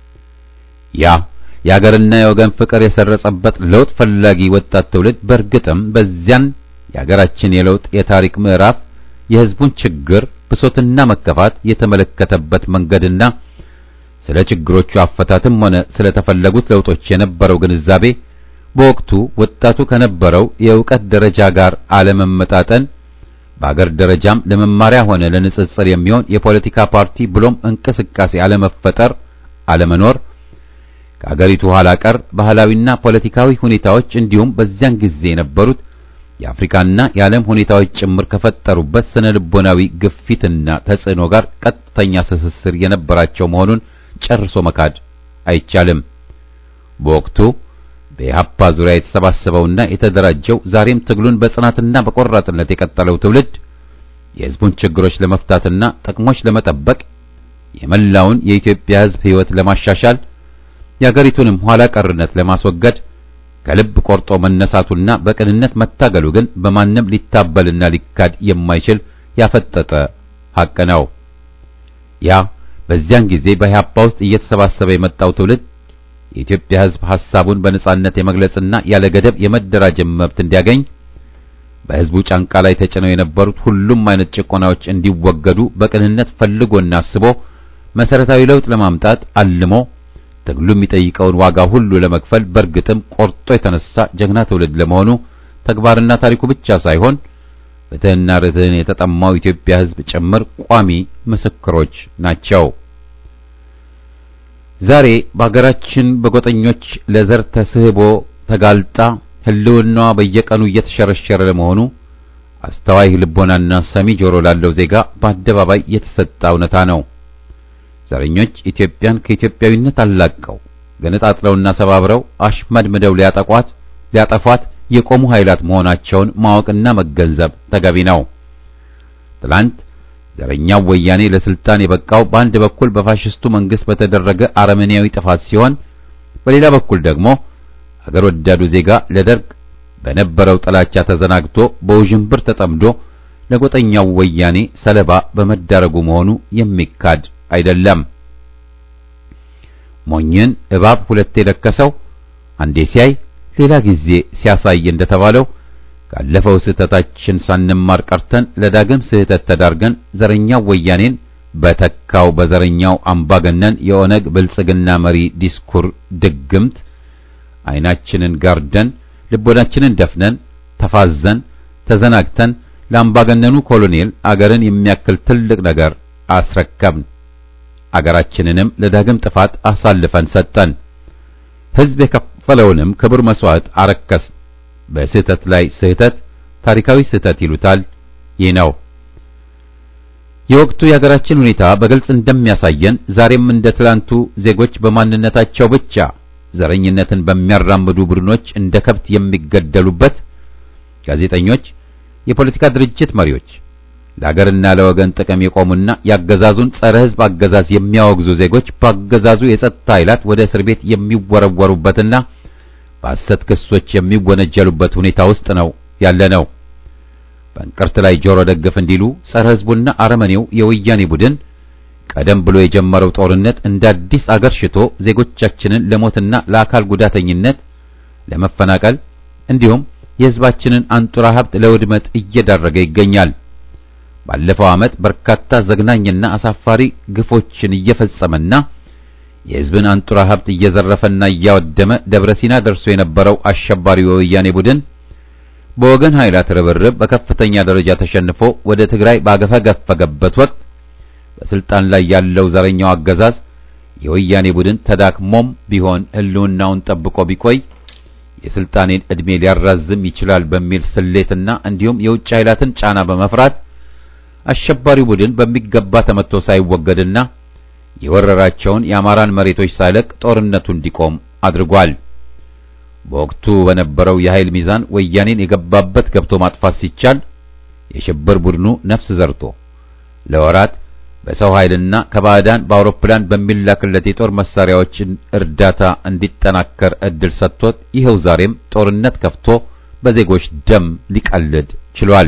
[SPEAKER 1] ያ የአገርና የወገን ፍቅር የሰረጸበት ለውጥ ፈላጊ ወጣት ትውልድ በእርግጥም በዚያን የአገራችን የለውጥ የታሪክ ምዕራፍ የሕዝቡን ችግር ብሶትና መከፋት የተመለከተበት መንገድና ስለ ችግሮቹ አፈታትም ሆነ ስለ ተፈለጉት ለውጦች የነበረው ግንዛቤ በወቅቱ ወጣቱ ከነበረው የእውቀት ደረጃ ጋር አለመመጣጠን በአገር ደረጃም ለመማሪያ ሆነ ለንጽጽር የሚሆን የፖለቲካ ፓርቲ ብሎም እንቅስቃሴ አለመፈጠር አለመኖር ከአገሪቱ ኋላ ቀር ባህላዊና ፖለቲካዊ ሁኔታዎች እንዲሁም በዚያን ጊዜ የነበሩት የአፍሪካና የዓለም ሁኔታዎች ጭምር ከፈጠሩበት ስነ ልቦናዊ ግፊትና ተጽዕኖ ጋር ቀጥተኛ ትስስር የነበራቸው መሆኑን ጨርሶ መካድ አይቻልም። በወቅቱ በኢህአፓ ዙሪያ የተሰባሰበውና የተደራጀው ዛሬም ትግሉን በጽናትና በቆራጥነት የቀጠለው ትውልድ የሕዝቡን ችግሮች ለመፍታትና ጥቅሞች ለመጠበቅ የመላውን የኢትዮጵያ ሕዝብ ሕይወት ለማሻሻል የአገሪቱንም ኋላ ቀርነት ለማስወገድ ከልብ ቆርጦ መነሳቱና በቅንነት መታገሉ ግን በማንም ሊታበልና ሊካድ የማይችል ያፈጠጠ ሐቅ ነው። ያ በዚያን ጊዜ በኢህአፓ ውስጥ እየተሰባሰበ የመጣው ትውልድ የኢትዮጵያ ሕዝብ ሐሳቡን በነጻነት የመግለጽና ያለ ገደብ የመደራጀት መብት እንዲያገኝ በሕዝቡ ጫንቃ ላይ ተጭነው የነበሩት ሁሉም አይነት ጭቆናዎች እንዲወገዱ በቅንነት ፈልጎና አስቦ መሰረታዊ ለውጥ ለማምጣት አልሞ ትግሉ የሚጠይቀውን ዋጋ ሁሉ ለመክፈል በእርግጥም ቆርጦ የተነሳ ጀግና ትውልድ ለመሆኑ ተግባርና ታሪኩ ብቻ ሳይሆን ፍትሕና ርትዕን የተጠማው ኢትዮጵያ ሕዝብ ጭምር ቋሚ ምስክሮች ናቸው። ዛሬ በአገራችን በጎጠኞች ለዘር ተስህቦ ተጋልጣ ሕልውናዋ በየቀኑ እየተሸረሸረ ለመሆኑ አስተዋይ ልቦናና ሰሚ ጆሮ ላለው ዜጋ በአደባባይ የተሰጠ እውነታ ነው። ዘረኞች ኢትዮጵያን ከኢትዮጵያዊነት አላቀው ገነጣጥለውና ሰባብረው አሽመድምደው ሊያጠቋት ሊያጠፏት የቆሙ ኃይላት መሆናቸውን ማወቅና መገንዘብ ተገቢ ነው። ትላንት ዘረኛው ወያኔ ለስልጣን የበቃው በአንድ በኩል በፋሽስቱ መንግስት በተደረገ አረመኔያዊ ጥፋት ሲሆን፣ በሌላ በኩል ደግሞ አገር ወዳዱ ዜጋ ለደርግ በነበረው ጥላቻ ተዘናግቶ በውዥንብር ተጠምዶ ለጎጠኛው ወያኔ ሰለባ በመዳረጉ መሆኑ የሚካድ አይደለም። ሞኝን እባብ ሁለቴ ለከሰው አንዴ ሲያይ ሌላ ጊዜ ሲያሳይ እንደተባለው ካለፈው ስህተታችን ሳንማር ቀርተን ለዳግም ስህተት ተዳርገን ዘረኛው ወያኔን በተካው በዘረኛው አምባገነን የኦነግ ብልጽግና መሪ ዲስኩር ድግምት ዓይናችንን ጋርደን ልቦናችንን ደፍነን ተፋዘን ተዘናግተን ለአምባገነኑ ኮሎኔል አገርን የሚያክል ትልቅ ነገር አስረከብን። አገራችንንም ለዳግም ጥፋት አሳልፈን ሰጠን። ሕዝብ የከፈለውንም ክቡር መስዋዕት አረከስ። በስህተት ላይ ስህተት ታሪካዊ ስህተት ይሉታል። ይህ ነው የወቅቱ የሀገራችን ሁኔታ በግልጽ እንደሚያሳየን ዛሬም እንደ ትላንቱ ዜጎች በማንነታቸው ብቻ ዘረኝነትን በሚያራምዱ ቡድኖች እንደ ከብት የሚገደሉበት፣ ጋዜጠኞች፣ የፖለቲካ ድርጅት መሪዎች፣ ለሀገርና ለወገን ጥቅም የቆሙና የአገዛዙን ጸረ ሕዝብ አገዛዝ የሚያወግዙ ዜጎች በአገዛዙ የጸጥታ ኃይላት ወደ እስር ቤት የሚወረወሩበትና በሐሰት ክሶች የሚወነጀሉበት ሁኔታ ውስጥ ነው ያለ ነው። በእንቅርት ላይ ጆሮ ደግፍ እንዲሉ ጸረ ሕዝቡና አረመኔው የወያኔ ቡድን ቀደም ብሎ የጀመረው ጦርነት እንደ አዲስ አገር ሽቶ ዜጎቻችንን ለሞትና ለአካል ጉዳተኝነት፣ ለመፈናቀል እንዲሁም የሕዝባችንን አንጡራ ሀብት ለውድመት እየዳረገ ይገኛል። ባለፈው ዓመት በርካታ ዘግናኝና አሳፋሪ ግፎችን እየፈጸመና የሕዝብን አንጡራ ሀብት እየዘረፈና እያወደመ ደብረ ሲና ደርሶ የነበረው አሸባሪው የወያኔ ቡድን በወገን ኃይላት ርብርብ በከፍተኛ ደረጃ ተሸንፎ ወደ ትግራይ ባገፈገፈገበት ወቅት በስልጣን ላይ ያለው ዘረኛው አገዛዝ የወያኔ ቡድን ተዳክሞም ቢሆን ሕልውናውን ጠብቆ ቢቆይ የስልጣኔን ዕድሜ ሊያራዝም ይችላል በሚል ስሌትና እንዲሁም የውጭ ኃይላትን ጫና በመፍራት አሸባሪው ቡድን በሚገባ ተመቶ ሳይወገድና የወረራቸውን የአማራን መሬቶች ሳይለቅ ጦርነቱ እንዲቆም አድርጓል። በወቅቱ በነበረው የኃይል ሚዛን ወያኔን የገባበት ገብቶ ማጥፋት ሲቻል የሽብር ቡድኑ ነፍስ ዘርቶ ለወራት በሰው ኃይልና ከባዕዳን በአውሮፕላን በሚላክለት የጦር መሳሪያዎችን እርዳታ እንዲጠናከር እድል ሰጥቶት ይኸው ዛሬም ጦርነት ከፍቶ በዜጎች ደም ሊቀልድ ችሏል።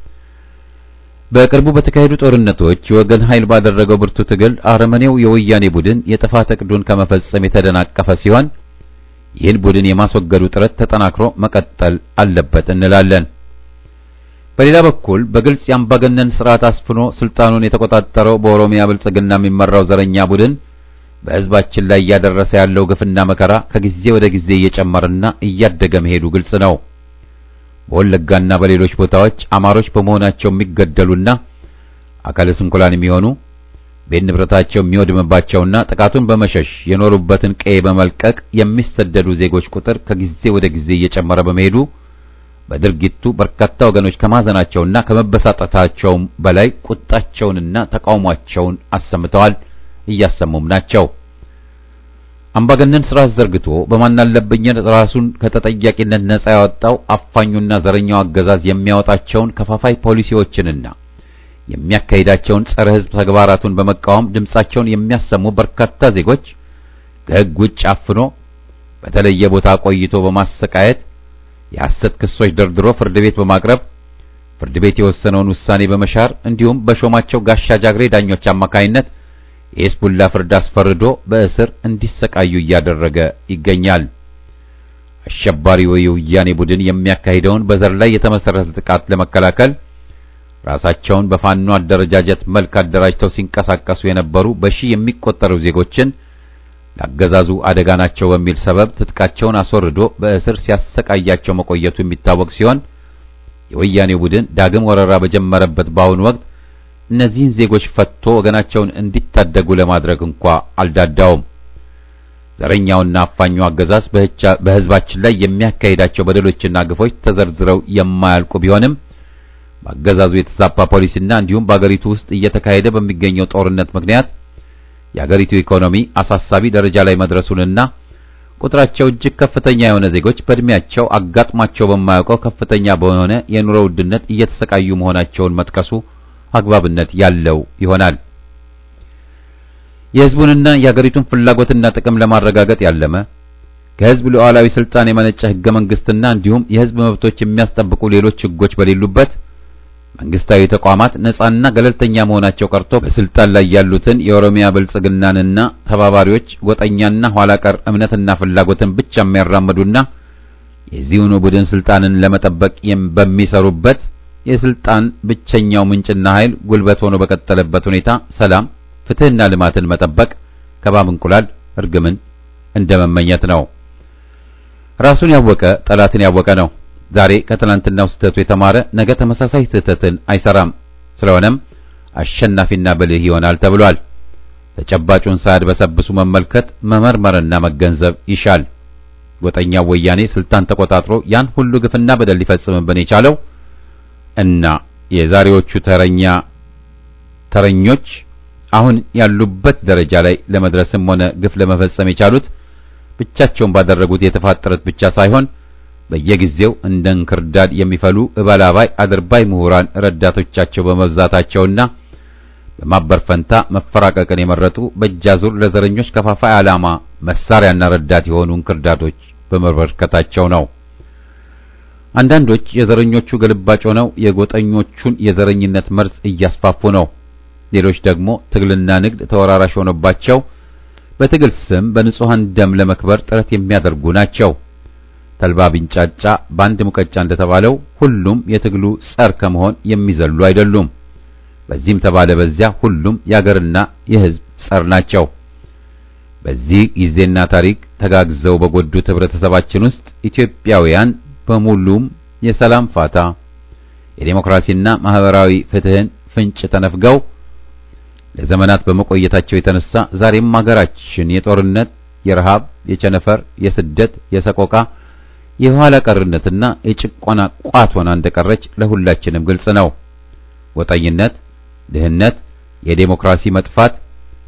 [SPEAKER 1] በቅርቡ በተካሄዱ ጦርነቶች የወገን ኃይል ባደረገው ብርቱ ትግል አረመኔው የወያኔ ቡድን የጥፋት እቅዱን ከመፈጸም የተደናቀፈ ሲሆን ይህን ቡድን የማስወገዱ ጥረት ተጠናክሮ መቀጠል አለበት እንላለን። በሌላ በኩል በግልጽ የአምባገነን ስርዓት አስፍኖ ስልጣኑን የተቆጣጠረው በኦሮሚያ ብልጽግና የሚመራው ዘረኛ ቡድን በሕዝባችን ላይ እያደረሰ ያለው ግፍና መከራ ከጊዜ ወደ ጊዜ እየጨመረና እያደገ መሄዱ ግልጽ ነው። በወለጋና በሌሎች ቦታዎች አማሮች በመሆናቸው የሚገደሉና አካለ ስንኩላን የሚሆኑ ቤት ንብረታቸው የሚወድምባቸውና ጥቃቱን በመሸሽ የኖሩበትን ቀዬ በመልቀቅ የሚሰደዱ ዜጎች ቁጥር ከጊዜ ወደ ጊዜ እየጨመረ በመሄዱ በድርጊቱ በርካታ ወገኖች ከማዘናቸውና ከመበሳጠታቸውም በላይ ቁጣቸውንና ተቃውሟቸውን አሰምተዋል፣ እያሰሙም ናቸው። አምባገነን ስርዓት ዘርግቶ በማናለብኝነት ራሱን ከተጠያቂነት ነጻ ያወጣው አፋኙና ዘረኛው አገዛዝ የሚያወጣቸውን ከፋፋይ ፖሊሲዎችንና የሚያካሂዳቸውን ጸረ ሕዝብ ተግባራቱን በመቃወም ድምጻቸውን የሚያሰሙ በርካታ ዜጎች ከሕግ ውጭ አፍኖ በተለየ ቦታ ቆይቶ በማሰቃየት የሐሰት ክሶች ደርድሮ ፍርድ ቤት በማቅረብ ፍርድ ቤት የወሰነውን ውሳኔ በመሻር እንዲሁም በሾማቸው ጋሻ ጃግሬ ዳኞች አማካይነት የሂዝቡላ ፍርድ አስፈርዶ በእስር እንዲሰቃዩ እያደረገ ይገኛል። አሸባሪው የወያኔ ቡድን የሚያካሂደውን በዘር ላይ የተመሰረተ ጥቃት ለመከላከል ራሳቸውን በፋኖ አደረጃጀት መልክ አደራጅተው ሲንቀሳቀሱ የነበሩ በሺህ የሚቆጠሩ ዜጎችን ለአገዛዙ አደጋ ናቸው በሚል ሰበብ ትጥቃቸውን አስወርዶ በእስር ሲያሰቃያቸው መቆየቱ የሚታወቅ ሲሆን የወያኔው ቡድን ዳግም ወረራ በጀመረበት በአሁኑ ወቅት እነዚህን ዜጎች ፈትቶ ወገናቸውን እንዲታደጉ ለማድረግ እንኳ አልዳዳውም። ዘረኛውና አፋኙ አገዛዝ በሕዝባችን ላይ የሚያካሂዳቸው በደሎችና ግፎች ተዘርዝረው የማያልቁ ቢሆንም በአገዛዙ የተዛባ ፖሊሲና እንዲሁም በአገሪቱ ውስጥ እየተካሄደ በሚገኘው ጦርነት ምክንያት የአገሪቱ ኢኮኖሚ አሳሳቢ ደረጃ ላይ መድረሱንና ቁጥራቸው እጅግ ከፍተኛ የሆነ ዜጎች በእድሜያቸው አጋጥሟቸው በማያውቀው ከፍተኛ በሆነ የኑሮ ውድነት እየተሰቃዩ መሆናቸውን መጥቀሱ አግባብነት ያለው ይሆናል። የሕዝቡንና የአገሪቱን ፍላጎትና ጥቅም ለማረጋገጥ ያለመ ከሕዝብ ሉዓላዊ ስልጣን የመነጨ ሕገ መንግስትና እንዲሁም የሕዝብ መብቶች የሚያስጠብቁ ሌሎች ሕጎች በሌሉበት መንግስታዊ ተቋማት ነጻና ገለልተኛ መሆናቸው ቀርቶ በስልጣን ላይ ያሉትን የኦሮሚያ ብልጽግናንና ተባባሪዎች ጎጠኛና ኋላ ቀር እምነትና ፍላጎትን ብቻ የሚያራምዱና የዚሁኑ ቡድን ስልጣንን ለመጠበቅ በሚሰሩበት የስልጣን ብቸኛው ምንጭና ኃይል ጉልበት ሆኖ በቀጠለበት ሁኔታ ሰላም፣ ፍትህና ልማትን መጠበቅ ከባብ እንቁላል እርግምን እንደመመኘት ነው። ራሱን ያወቀ ጠላትን ያወቀ ነው። ዛሬ ከትናንትናው ስህተቱ የተማረ ነገ ተመሳሳይ ስህተትን አይሰራም። ስለሆነም አሸናፊና ብልህ ይሆናል ተብሏል። ተጨባጩን ሳያድበሰብሱ መመልከት መመርመርና መገንዘብ ይሻል። ጎጠኛው ወያኔ ስልጣን ተቆጣጥሮ ያን ሁሉ ግፍና በደል ሊፈጽምብን የቻለው እና የዛሬዎቹ ተረኛ ተረኞች አሁን ያሉበት ደረጃ ላይ ለመድረስም ሆነ ግፍ ለመፈጸም የቻሉት ብቻቸውን ባደረጉት የጥፋት ጥረት ብቻ ሳይሆን በየጊዜው እንደ እንክርዳድ የሚፈሉ እባላባይ አድርባይ ምሁራን ረዳቶቻቸው በመብዛታቸውና በማበር ፈንታ መፈራቀቅን የመረጡ በእጃዙር ለዘረኞች ከፋፋይ ዓላማ መሳሪያና ረዳት የሆኑ እንክርዳዶች በመበርከታቸው ነው። አንዳንዶች የዘረኞቹ ግልባጭ ሆነው የጎጠኞቹን የዘረኝነት መርዝ እያስፋፉ ነው። ሌሎች ደግሞ ትግልና ንግድ ተወራራሽ ሆኖባቸው በትግል ስም በንጹሃን ደም ለመክበር ጥረት የሚያደርጉ ናቸው። ተልባ ቢንጫጫ በአንድ ሙቀጫ እንደተባለው ሁሉም የትግሉ ጸር ከመሆን የሚዘሉ አይደሉም። በዚህም ተባለ በዚያ ሁሉም የአገርና የሕዝብ ጸር ናቸው። በዚህ ጊዜና ታሪክ ተጋግዘው በጎዱት ህብረተሰባችን ውስጥ ኢትዮጵያውያን በሙሉም የሰላም ፋታ የዴሞክራሲና ማህበራዊ ፍትህን ፍንጭ ተነፍገው ለዘመናት በመቆየታቸው የተነሳ ዛሬም ሀገራችን የጦርነት፣ የረሃብ፣ የቸነፈር፣ የስደት፣ የሰቆቃ፣ የኋላ ቀርነትና የጭቆና ቋት ሆና እንደቀረች ለሁላችንም ግልጽ ነው። ወጣኝነት፣ ድህነት፣ የዴሞክራሲ መጥፋት፣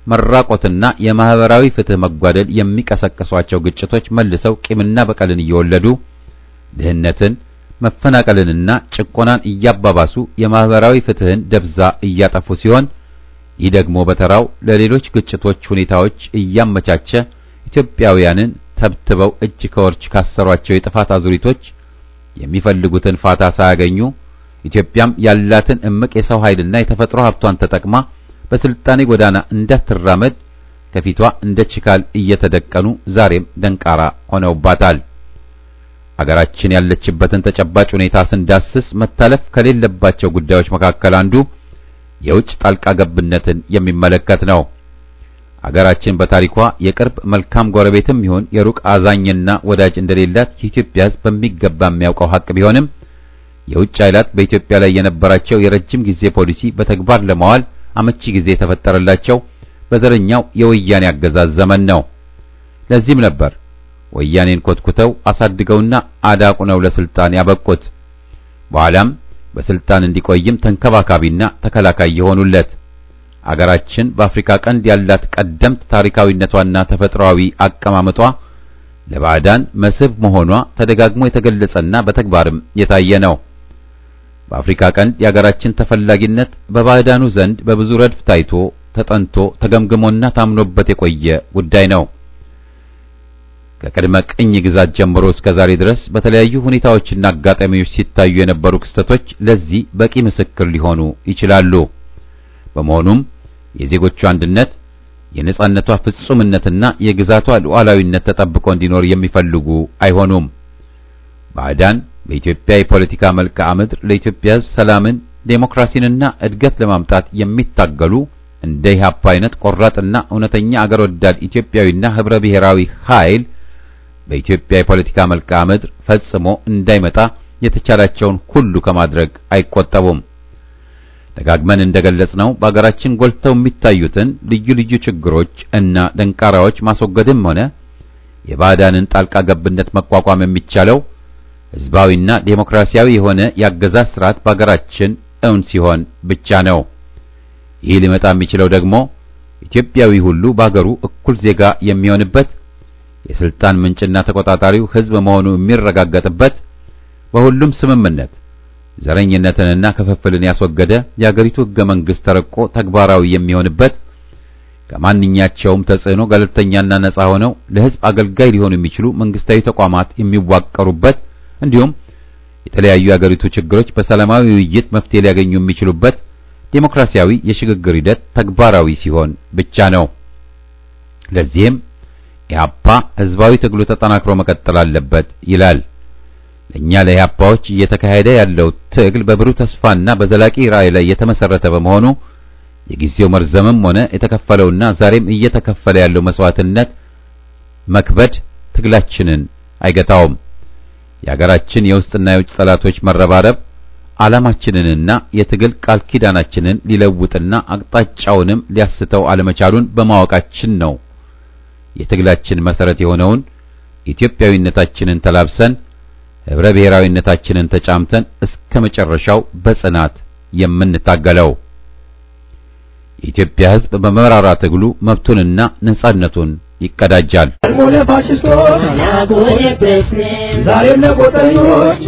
[SPEAKER 1] መራቆትና የማህበራዊ ፍትህ መጓደል የሚቀሰቅሷቸው ግጭቶች መልሰው ቂምና በቀልን እየወለዱ ድህነትን፣ መፈናቀልንና ጭቆናን እያባባሱ የማህበራዊ ፍትህን ደብዛ እያጠፉ ሲሆን ይህ ደግሞ በተራው ለሌሎች ግጭቶች ሁኔታዎች እያመቻቸ ኢትዮጵያውያንን ተብትበው እጅ ከወርች ካሰሯቸው የጥፋት አዙሪቶች የሚፈልጉትን ፋታ ሳያገኙ ኢትዮጵያም ያላትን እምቅ የሰው ኃይልና የተፈጥሮ ሀብቷን ተጠቅማ በስልጣኔ ጎዳና እንዳትራመድ ከፊቷ እንደ ችካል እየተደቀኑ ዛሬም ደንቃራ ሆነውባታል። አገራችን ያለችበትን ተጨባጭ ሁኔታ ስንዳስስ መታለፍ ከሌለባቸው ጉዳዮች መካከል አንዱ የውጭ ጣልቃ ገብነትን የሚመለከት ነው። አገራችን በታሪኳ የቅርብ መልካም ጎረቤትም ይሁን የሩቅ አዛኝና ወዳጅ እንደሌላት የኢትዮጵያ ሕዝብ በሚገባ የሚያውቀው ሀቅ ቢሆንም የውጭ ኃይላት በኢትዮጵያ ላይ የነበራቸው የረጅም ጊዜ ፖሊሲ በተግባር ለማዋል አመቺ ጊዜ የተፈጠረላቸው በዘረኛው የወያኔ አገዛዝ ዘመን ነው። ለዚህም ነበር ወያኔን ኮትኩተው አሳድገውና አዳቁነው ለስልጣን ያበቁት። በኋላም በስልጣን እንዲቆይም ተንከባካቢና ተከላካይ የሆኑለት። አገራችን በአፍሪካ ቀንድ ያላት ቀደምት ታሪካዊነቷና ተፈጥሯዊ አቀማመጧ ለባዕዳን መስህብ መሆኗ ተደጋግሞ የተገለጸና በተግባርም የታየ ነው። በአፍሪካ ቀንድ የአገራችን ተፈላጊነት በባዕዳኑ ዘንድ በብዙ ረድፍ ታይቶ ተጠንቶ ተገምግሞና ታምኖበት የቆየ ጉዳይ ነው። ከቅድመ ቅኝ ግዛት ጀምሮ እስከ ዛሬ ድረስ በተለያዩ ሁኔታዎችና አጋጣሚዎች ሲታዩ የነበሩ ክስተቶች ለዚህ በቂ ምስክር ሊሆኑ ይችላሉ። በመሆኑም የዜጎቿ አንድነት፣ የነጻነቷ ፍጹምነትና የግዛቷ ሉዓላዊነት ተጠብቆ እንዲኖር የሚፈልጉ አይሆኑም። ባዕዳን በኢትዮጵያ የፖለቲካ መልክዓ ምድር ለኢትዮጵያ ሕዝብ ሰላምን፣ ዴሞክራሲንና እድገት ለማምጣት የሚታገሉ እንደ ኢህአፓ አይነት ቆራጥና እውነተኛ አገር ወዳድ ኢትዮጵያዊና ህብረ ብሔራዊ ኃይል በኢትዮጵያ የፖለቲካ መልክዓ ምድር ፈጽሞ እንዳይመጣ የተቻላቸውን ሁሉ ከማድረግ አይቆጠቡም። ደጋግመን እንደገለጽነው በአገራችን ጎልተው የሚታዩትን ልዩ ልዩ ችግሮች እና ደንቃራዎች ማስወገድም ሆነ የባዕዳንን ጣልቃ ገብነት መቋቋም የሚቻለው ህዝባዊና ዴሞክራሲያዊ የሆነ የአገዛዝ ስርዓት በአገራችን እውን ሲሆን ብቻ ነው። ይህ ሊመጣ የሚችለው ደግሞ ኢትዮጵያዊ ሁሉ በአገሩ እኩል ዜጋ የሚሆንበት የስልጣን ምንጭና ተቆጣጣሪው ህዝብ መሆኑ የሚረጋገጥበት በሁሉም ስምምነት ዘረኝነትንና ክፍፍልን ያስወገደ የአገሪቱ ህገ መንግስት ተረቆ ተግባራዊ የሚሆንበት ከማንኛቸውም ተጽዕኖ ገለልተኛና ነጻ ሆነው ለህዝብ አገልጋይ ሊሆኑ የሚችሉ መንግስታዊ ተቋማት የሚዋቀሩበት እንዲሁም የተለያዩ የአገሪቱ ችግሮች በሰላማዊ ውይይት መፍትሄ ሊያገኙ የሚችሉበት ዴሞክራሲያዊ የሽግግር ሂደት ተግባራዊ ሲሆን ብቻ ነው። ለዚህም ኢህአፓ ህዝባዊ ትግሉ ተጠናክሮ መቀጠል አለበት ይላል። ለእኛ ለኢህአፓዎች እየተካሄደ ያለው ትግል በብሩህ ተስፋና በዘላቂ ራዕይ ላይ የተመሰረተ በመሆኑ የጊዜው መርዘምም ሆነ የተከፈለውና ዛሬም እየተከፈለ ያለው መስዋዕትነት መክበድ ትግላችንን አይገታውም። የአገራችን የውስጥና የውጭ ጠላቶች መረባረብ ዓላማችንንና የትግል ቃል ኪዳናችንን ሊለውጥና አቅጣጫውንም ሊያስተው አለመቻሉን በማወቃችን ነው የትግላችን መሰረት የሆነውን ኢትዮጵያዊነታችንን ተላብሰን ህብረ ብሔራዊነታችንን ተጫምተን እስከ መጨረሻው በጽናት የምንታገለው። የኢትዮጵያ ሕዝብ በመራራ ትግሉ መብቱንና ነጻነቱን ይቀዳጃል።
[SPEAKER 2] ሆነ ፋሽስቶች ዛሬም ለቆጠኞች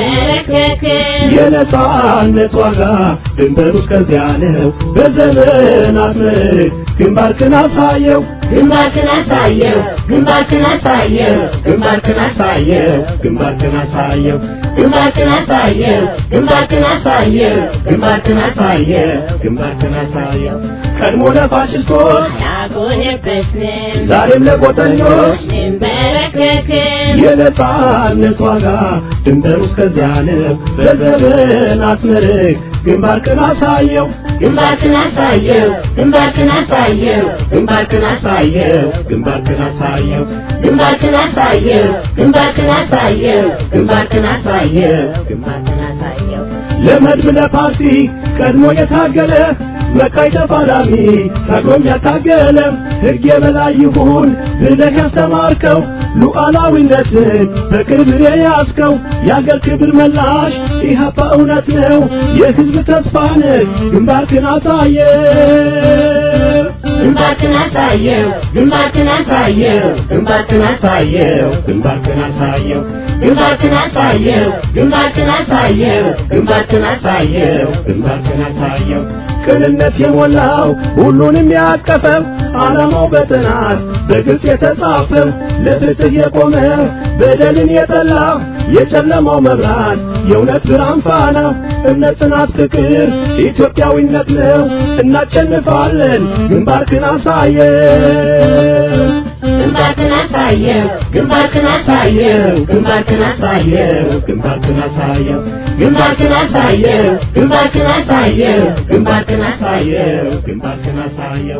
[SPEAKER 2] የነጻነት ዋጋ ድንበሩ እስከዚያ ነው። በዘመናት ምርክ ግንባርክን አሳየው
[SPEAKER 4] ግንባርክን አሳየው ግንባርክን አሳየው
[SPEAKER 2] ግንባርክን አሳየው ግንባርክን አሳየው
[SPEAKER 4] ግንባርክን አሳየው ግንባርክን አሳየው
[SPEAKER 2] ግንባርክን አሳየው ግንባርክን አሳየው ቀድሞ ለፋሽስቶች
[SPEAKER 4] ያጎነበስን
[SPEAKER 2] ዛሬም ለቆጠኞች
[SPEAKER 4] እንበረከክን
[SPEAKER 2] የነጻነት ዋጋ ድንበሩ እስከዚያ ነው። በዘመናት ምርክ ግንባርክን አሳየው
[SPEAKER 4] ግንባርክን አሳየው ግንባርክን አሳየው
[SPEAKER 2] ግንባርክን አሳየው ግንባርክን አሳየው
[SPEAKER 4] ግንባርክን አሳየው ግንባርክን አሳየው
[SPEAKER 2] ግንባርክን አሳየው
[SPEAKER 4] ግንባርክን አሳየው
[SPEAKER 2] ለመድብ ለፓርቲ ቀድሞ የታገለ መካይ ተፋላሚ ታግሎም ያታገለ ሕግ የበላይ ይሁን ብለህ ያስተማርከው ሉዓላዊነትን በቅርብ የያዝከው የአገር ክብር መላሽ ኢህአፓ እውነት ነው የሕዝብ ተስፋ ነህ ግንባርክን አሳየ
[SPEAKER 4] ግንባርክን አሳየው ግንባርክን አሳየው ግንባርክን አሳየው ግንባርክን አሳየው ግንባርክን አሳየው ግንባርክን አሳየው ግንባርክን አሳየው ግንባርክን አሳየው
[SPEAKER 2] ቅንነት የሞላው ሁሉንም ያቀፈው ዓላማው በጥናት በግልጽ የተጻፈው ለፍትህ የቆመ በደልን የጠላ የጨለማው መብራት የእውነት ብርሃን ፋና እምነት፣ ጽናት፣ ፍቅር ኢትዮጵያዊነት ነው። እናሸንፋለን። ግንባርክን አሳየው
[SPEAKER 4] ግንባርክን አሳየው ግንባርክን አሳየው ግንባርክን አሳየው ግንባርክን አሳየው ግንባርክን አሳየው ግንባርክን አሳየው ግንባርክን አሳየው ግንባርክን አሳየው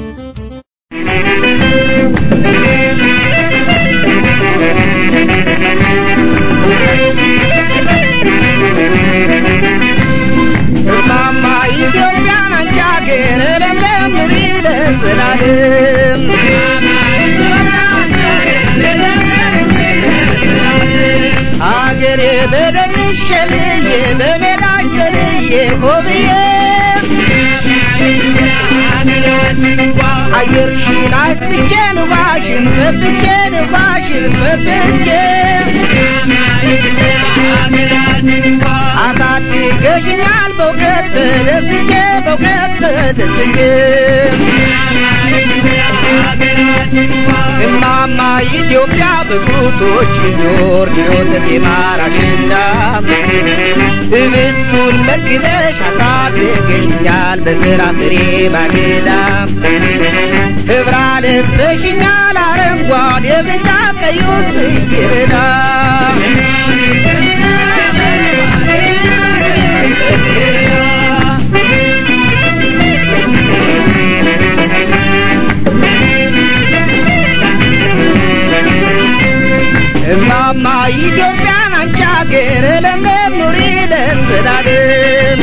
[SPEAKER 6] እማማ ኢትዮጵያን አንቺ አገር ለምለም ኑሪ ለዘላለም አገሬ በደንሽ ሸልዬ በሜዳሽ ዘልዬ ሆብዬ አየርሽን አስጥቼ ንፋሽን ፈትቼ ንፋሽን ፈትቼ አሳድገሽኛል በእውቀት ተደስቼ በእውቀት ተደስቼ እማማ ኢትዮጵያ በጡቶች ዞር የወተት የማራሽና ህብስቱን መግበሽ አሳድገሽኛል በፍራፍሬ ባጌዳ ህብራ ለብሰሽኛል አረንጓዴ ብጫ ቀዩን ጽጌረዳ እማማ ኢትዮጵያን አንቺ አገር ለምለም ኑሪ ለዘላለም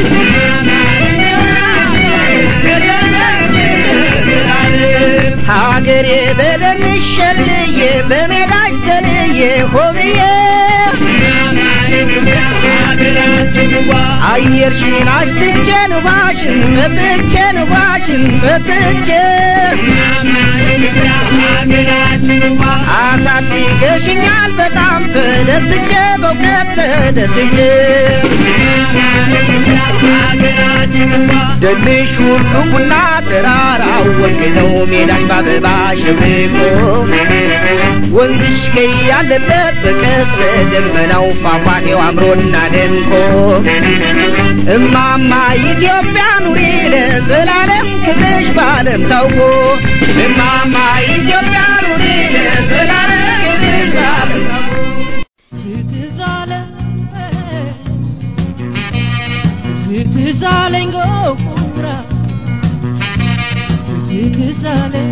[SPEAKER 6] ሀገሬ በደንሽ ሸልዬ በሜዳሽ ዘልዬ ሆብዬ አየርሽን አሽትቼ ንፋሽን መጥቼ ንፋሽን መጥቼ አሳድገሽኛል በጣም ተደስቼ በእውቀት ተደስቼ ደንሽ ሁሉ ቡና ተራራው ወርቅ ነው ሜዳሽ በአበባ ሸብቆ ወንዝሽ ቀይ ያለበት በቀስተ ደመናው ፏፏቴው አምሮና ደምቆ እማማ ኢትዮጵያ ኑሪ ለዘላለም ክብርሽ በዓለም ታውቆ እማማ ኢትዮጵያ ኑሪ ለዘላለም ክብርሽ በዓለም ታውቆ
[SPEAKER 7] ትዛለኝ ጎራ ትዛለኝ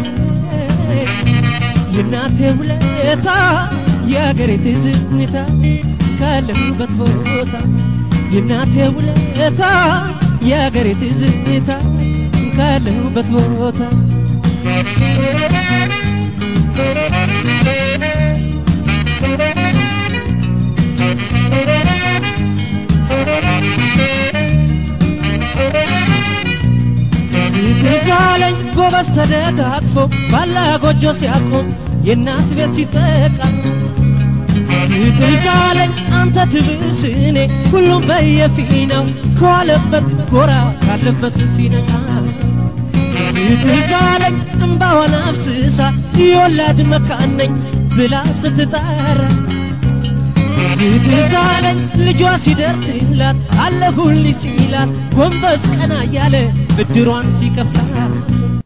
[SPEAKER 7] የእናቴ ውለታ የአገሬ ትዝታ ካለሁበት ቦታ የእናቴ ውለታ የአገሬ ትዝታ ካለሁበት ቦታ ትዛለኝ ጎበዝ ተደጋግፎ ባላ ጎጆ ሲያቆም የእናት ቤት ሲጠቃ ትዛለኝ አንተ ትብስ እኔ ሁሉም በየፊናው ከዋለበት ጎራ ካለበት ሲነቃ ትዛለኝ እምባዋን አፍስሳ የወላድ መካን ነኝ ብላ ስትጣራ ትዛለኝ ልጇ ሲደርስላት አለሁልኝ ሲላት ጎንበስ ቀና እያለ ብድሯን ሲከፍላት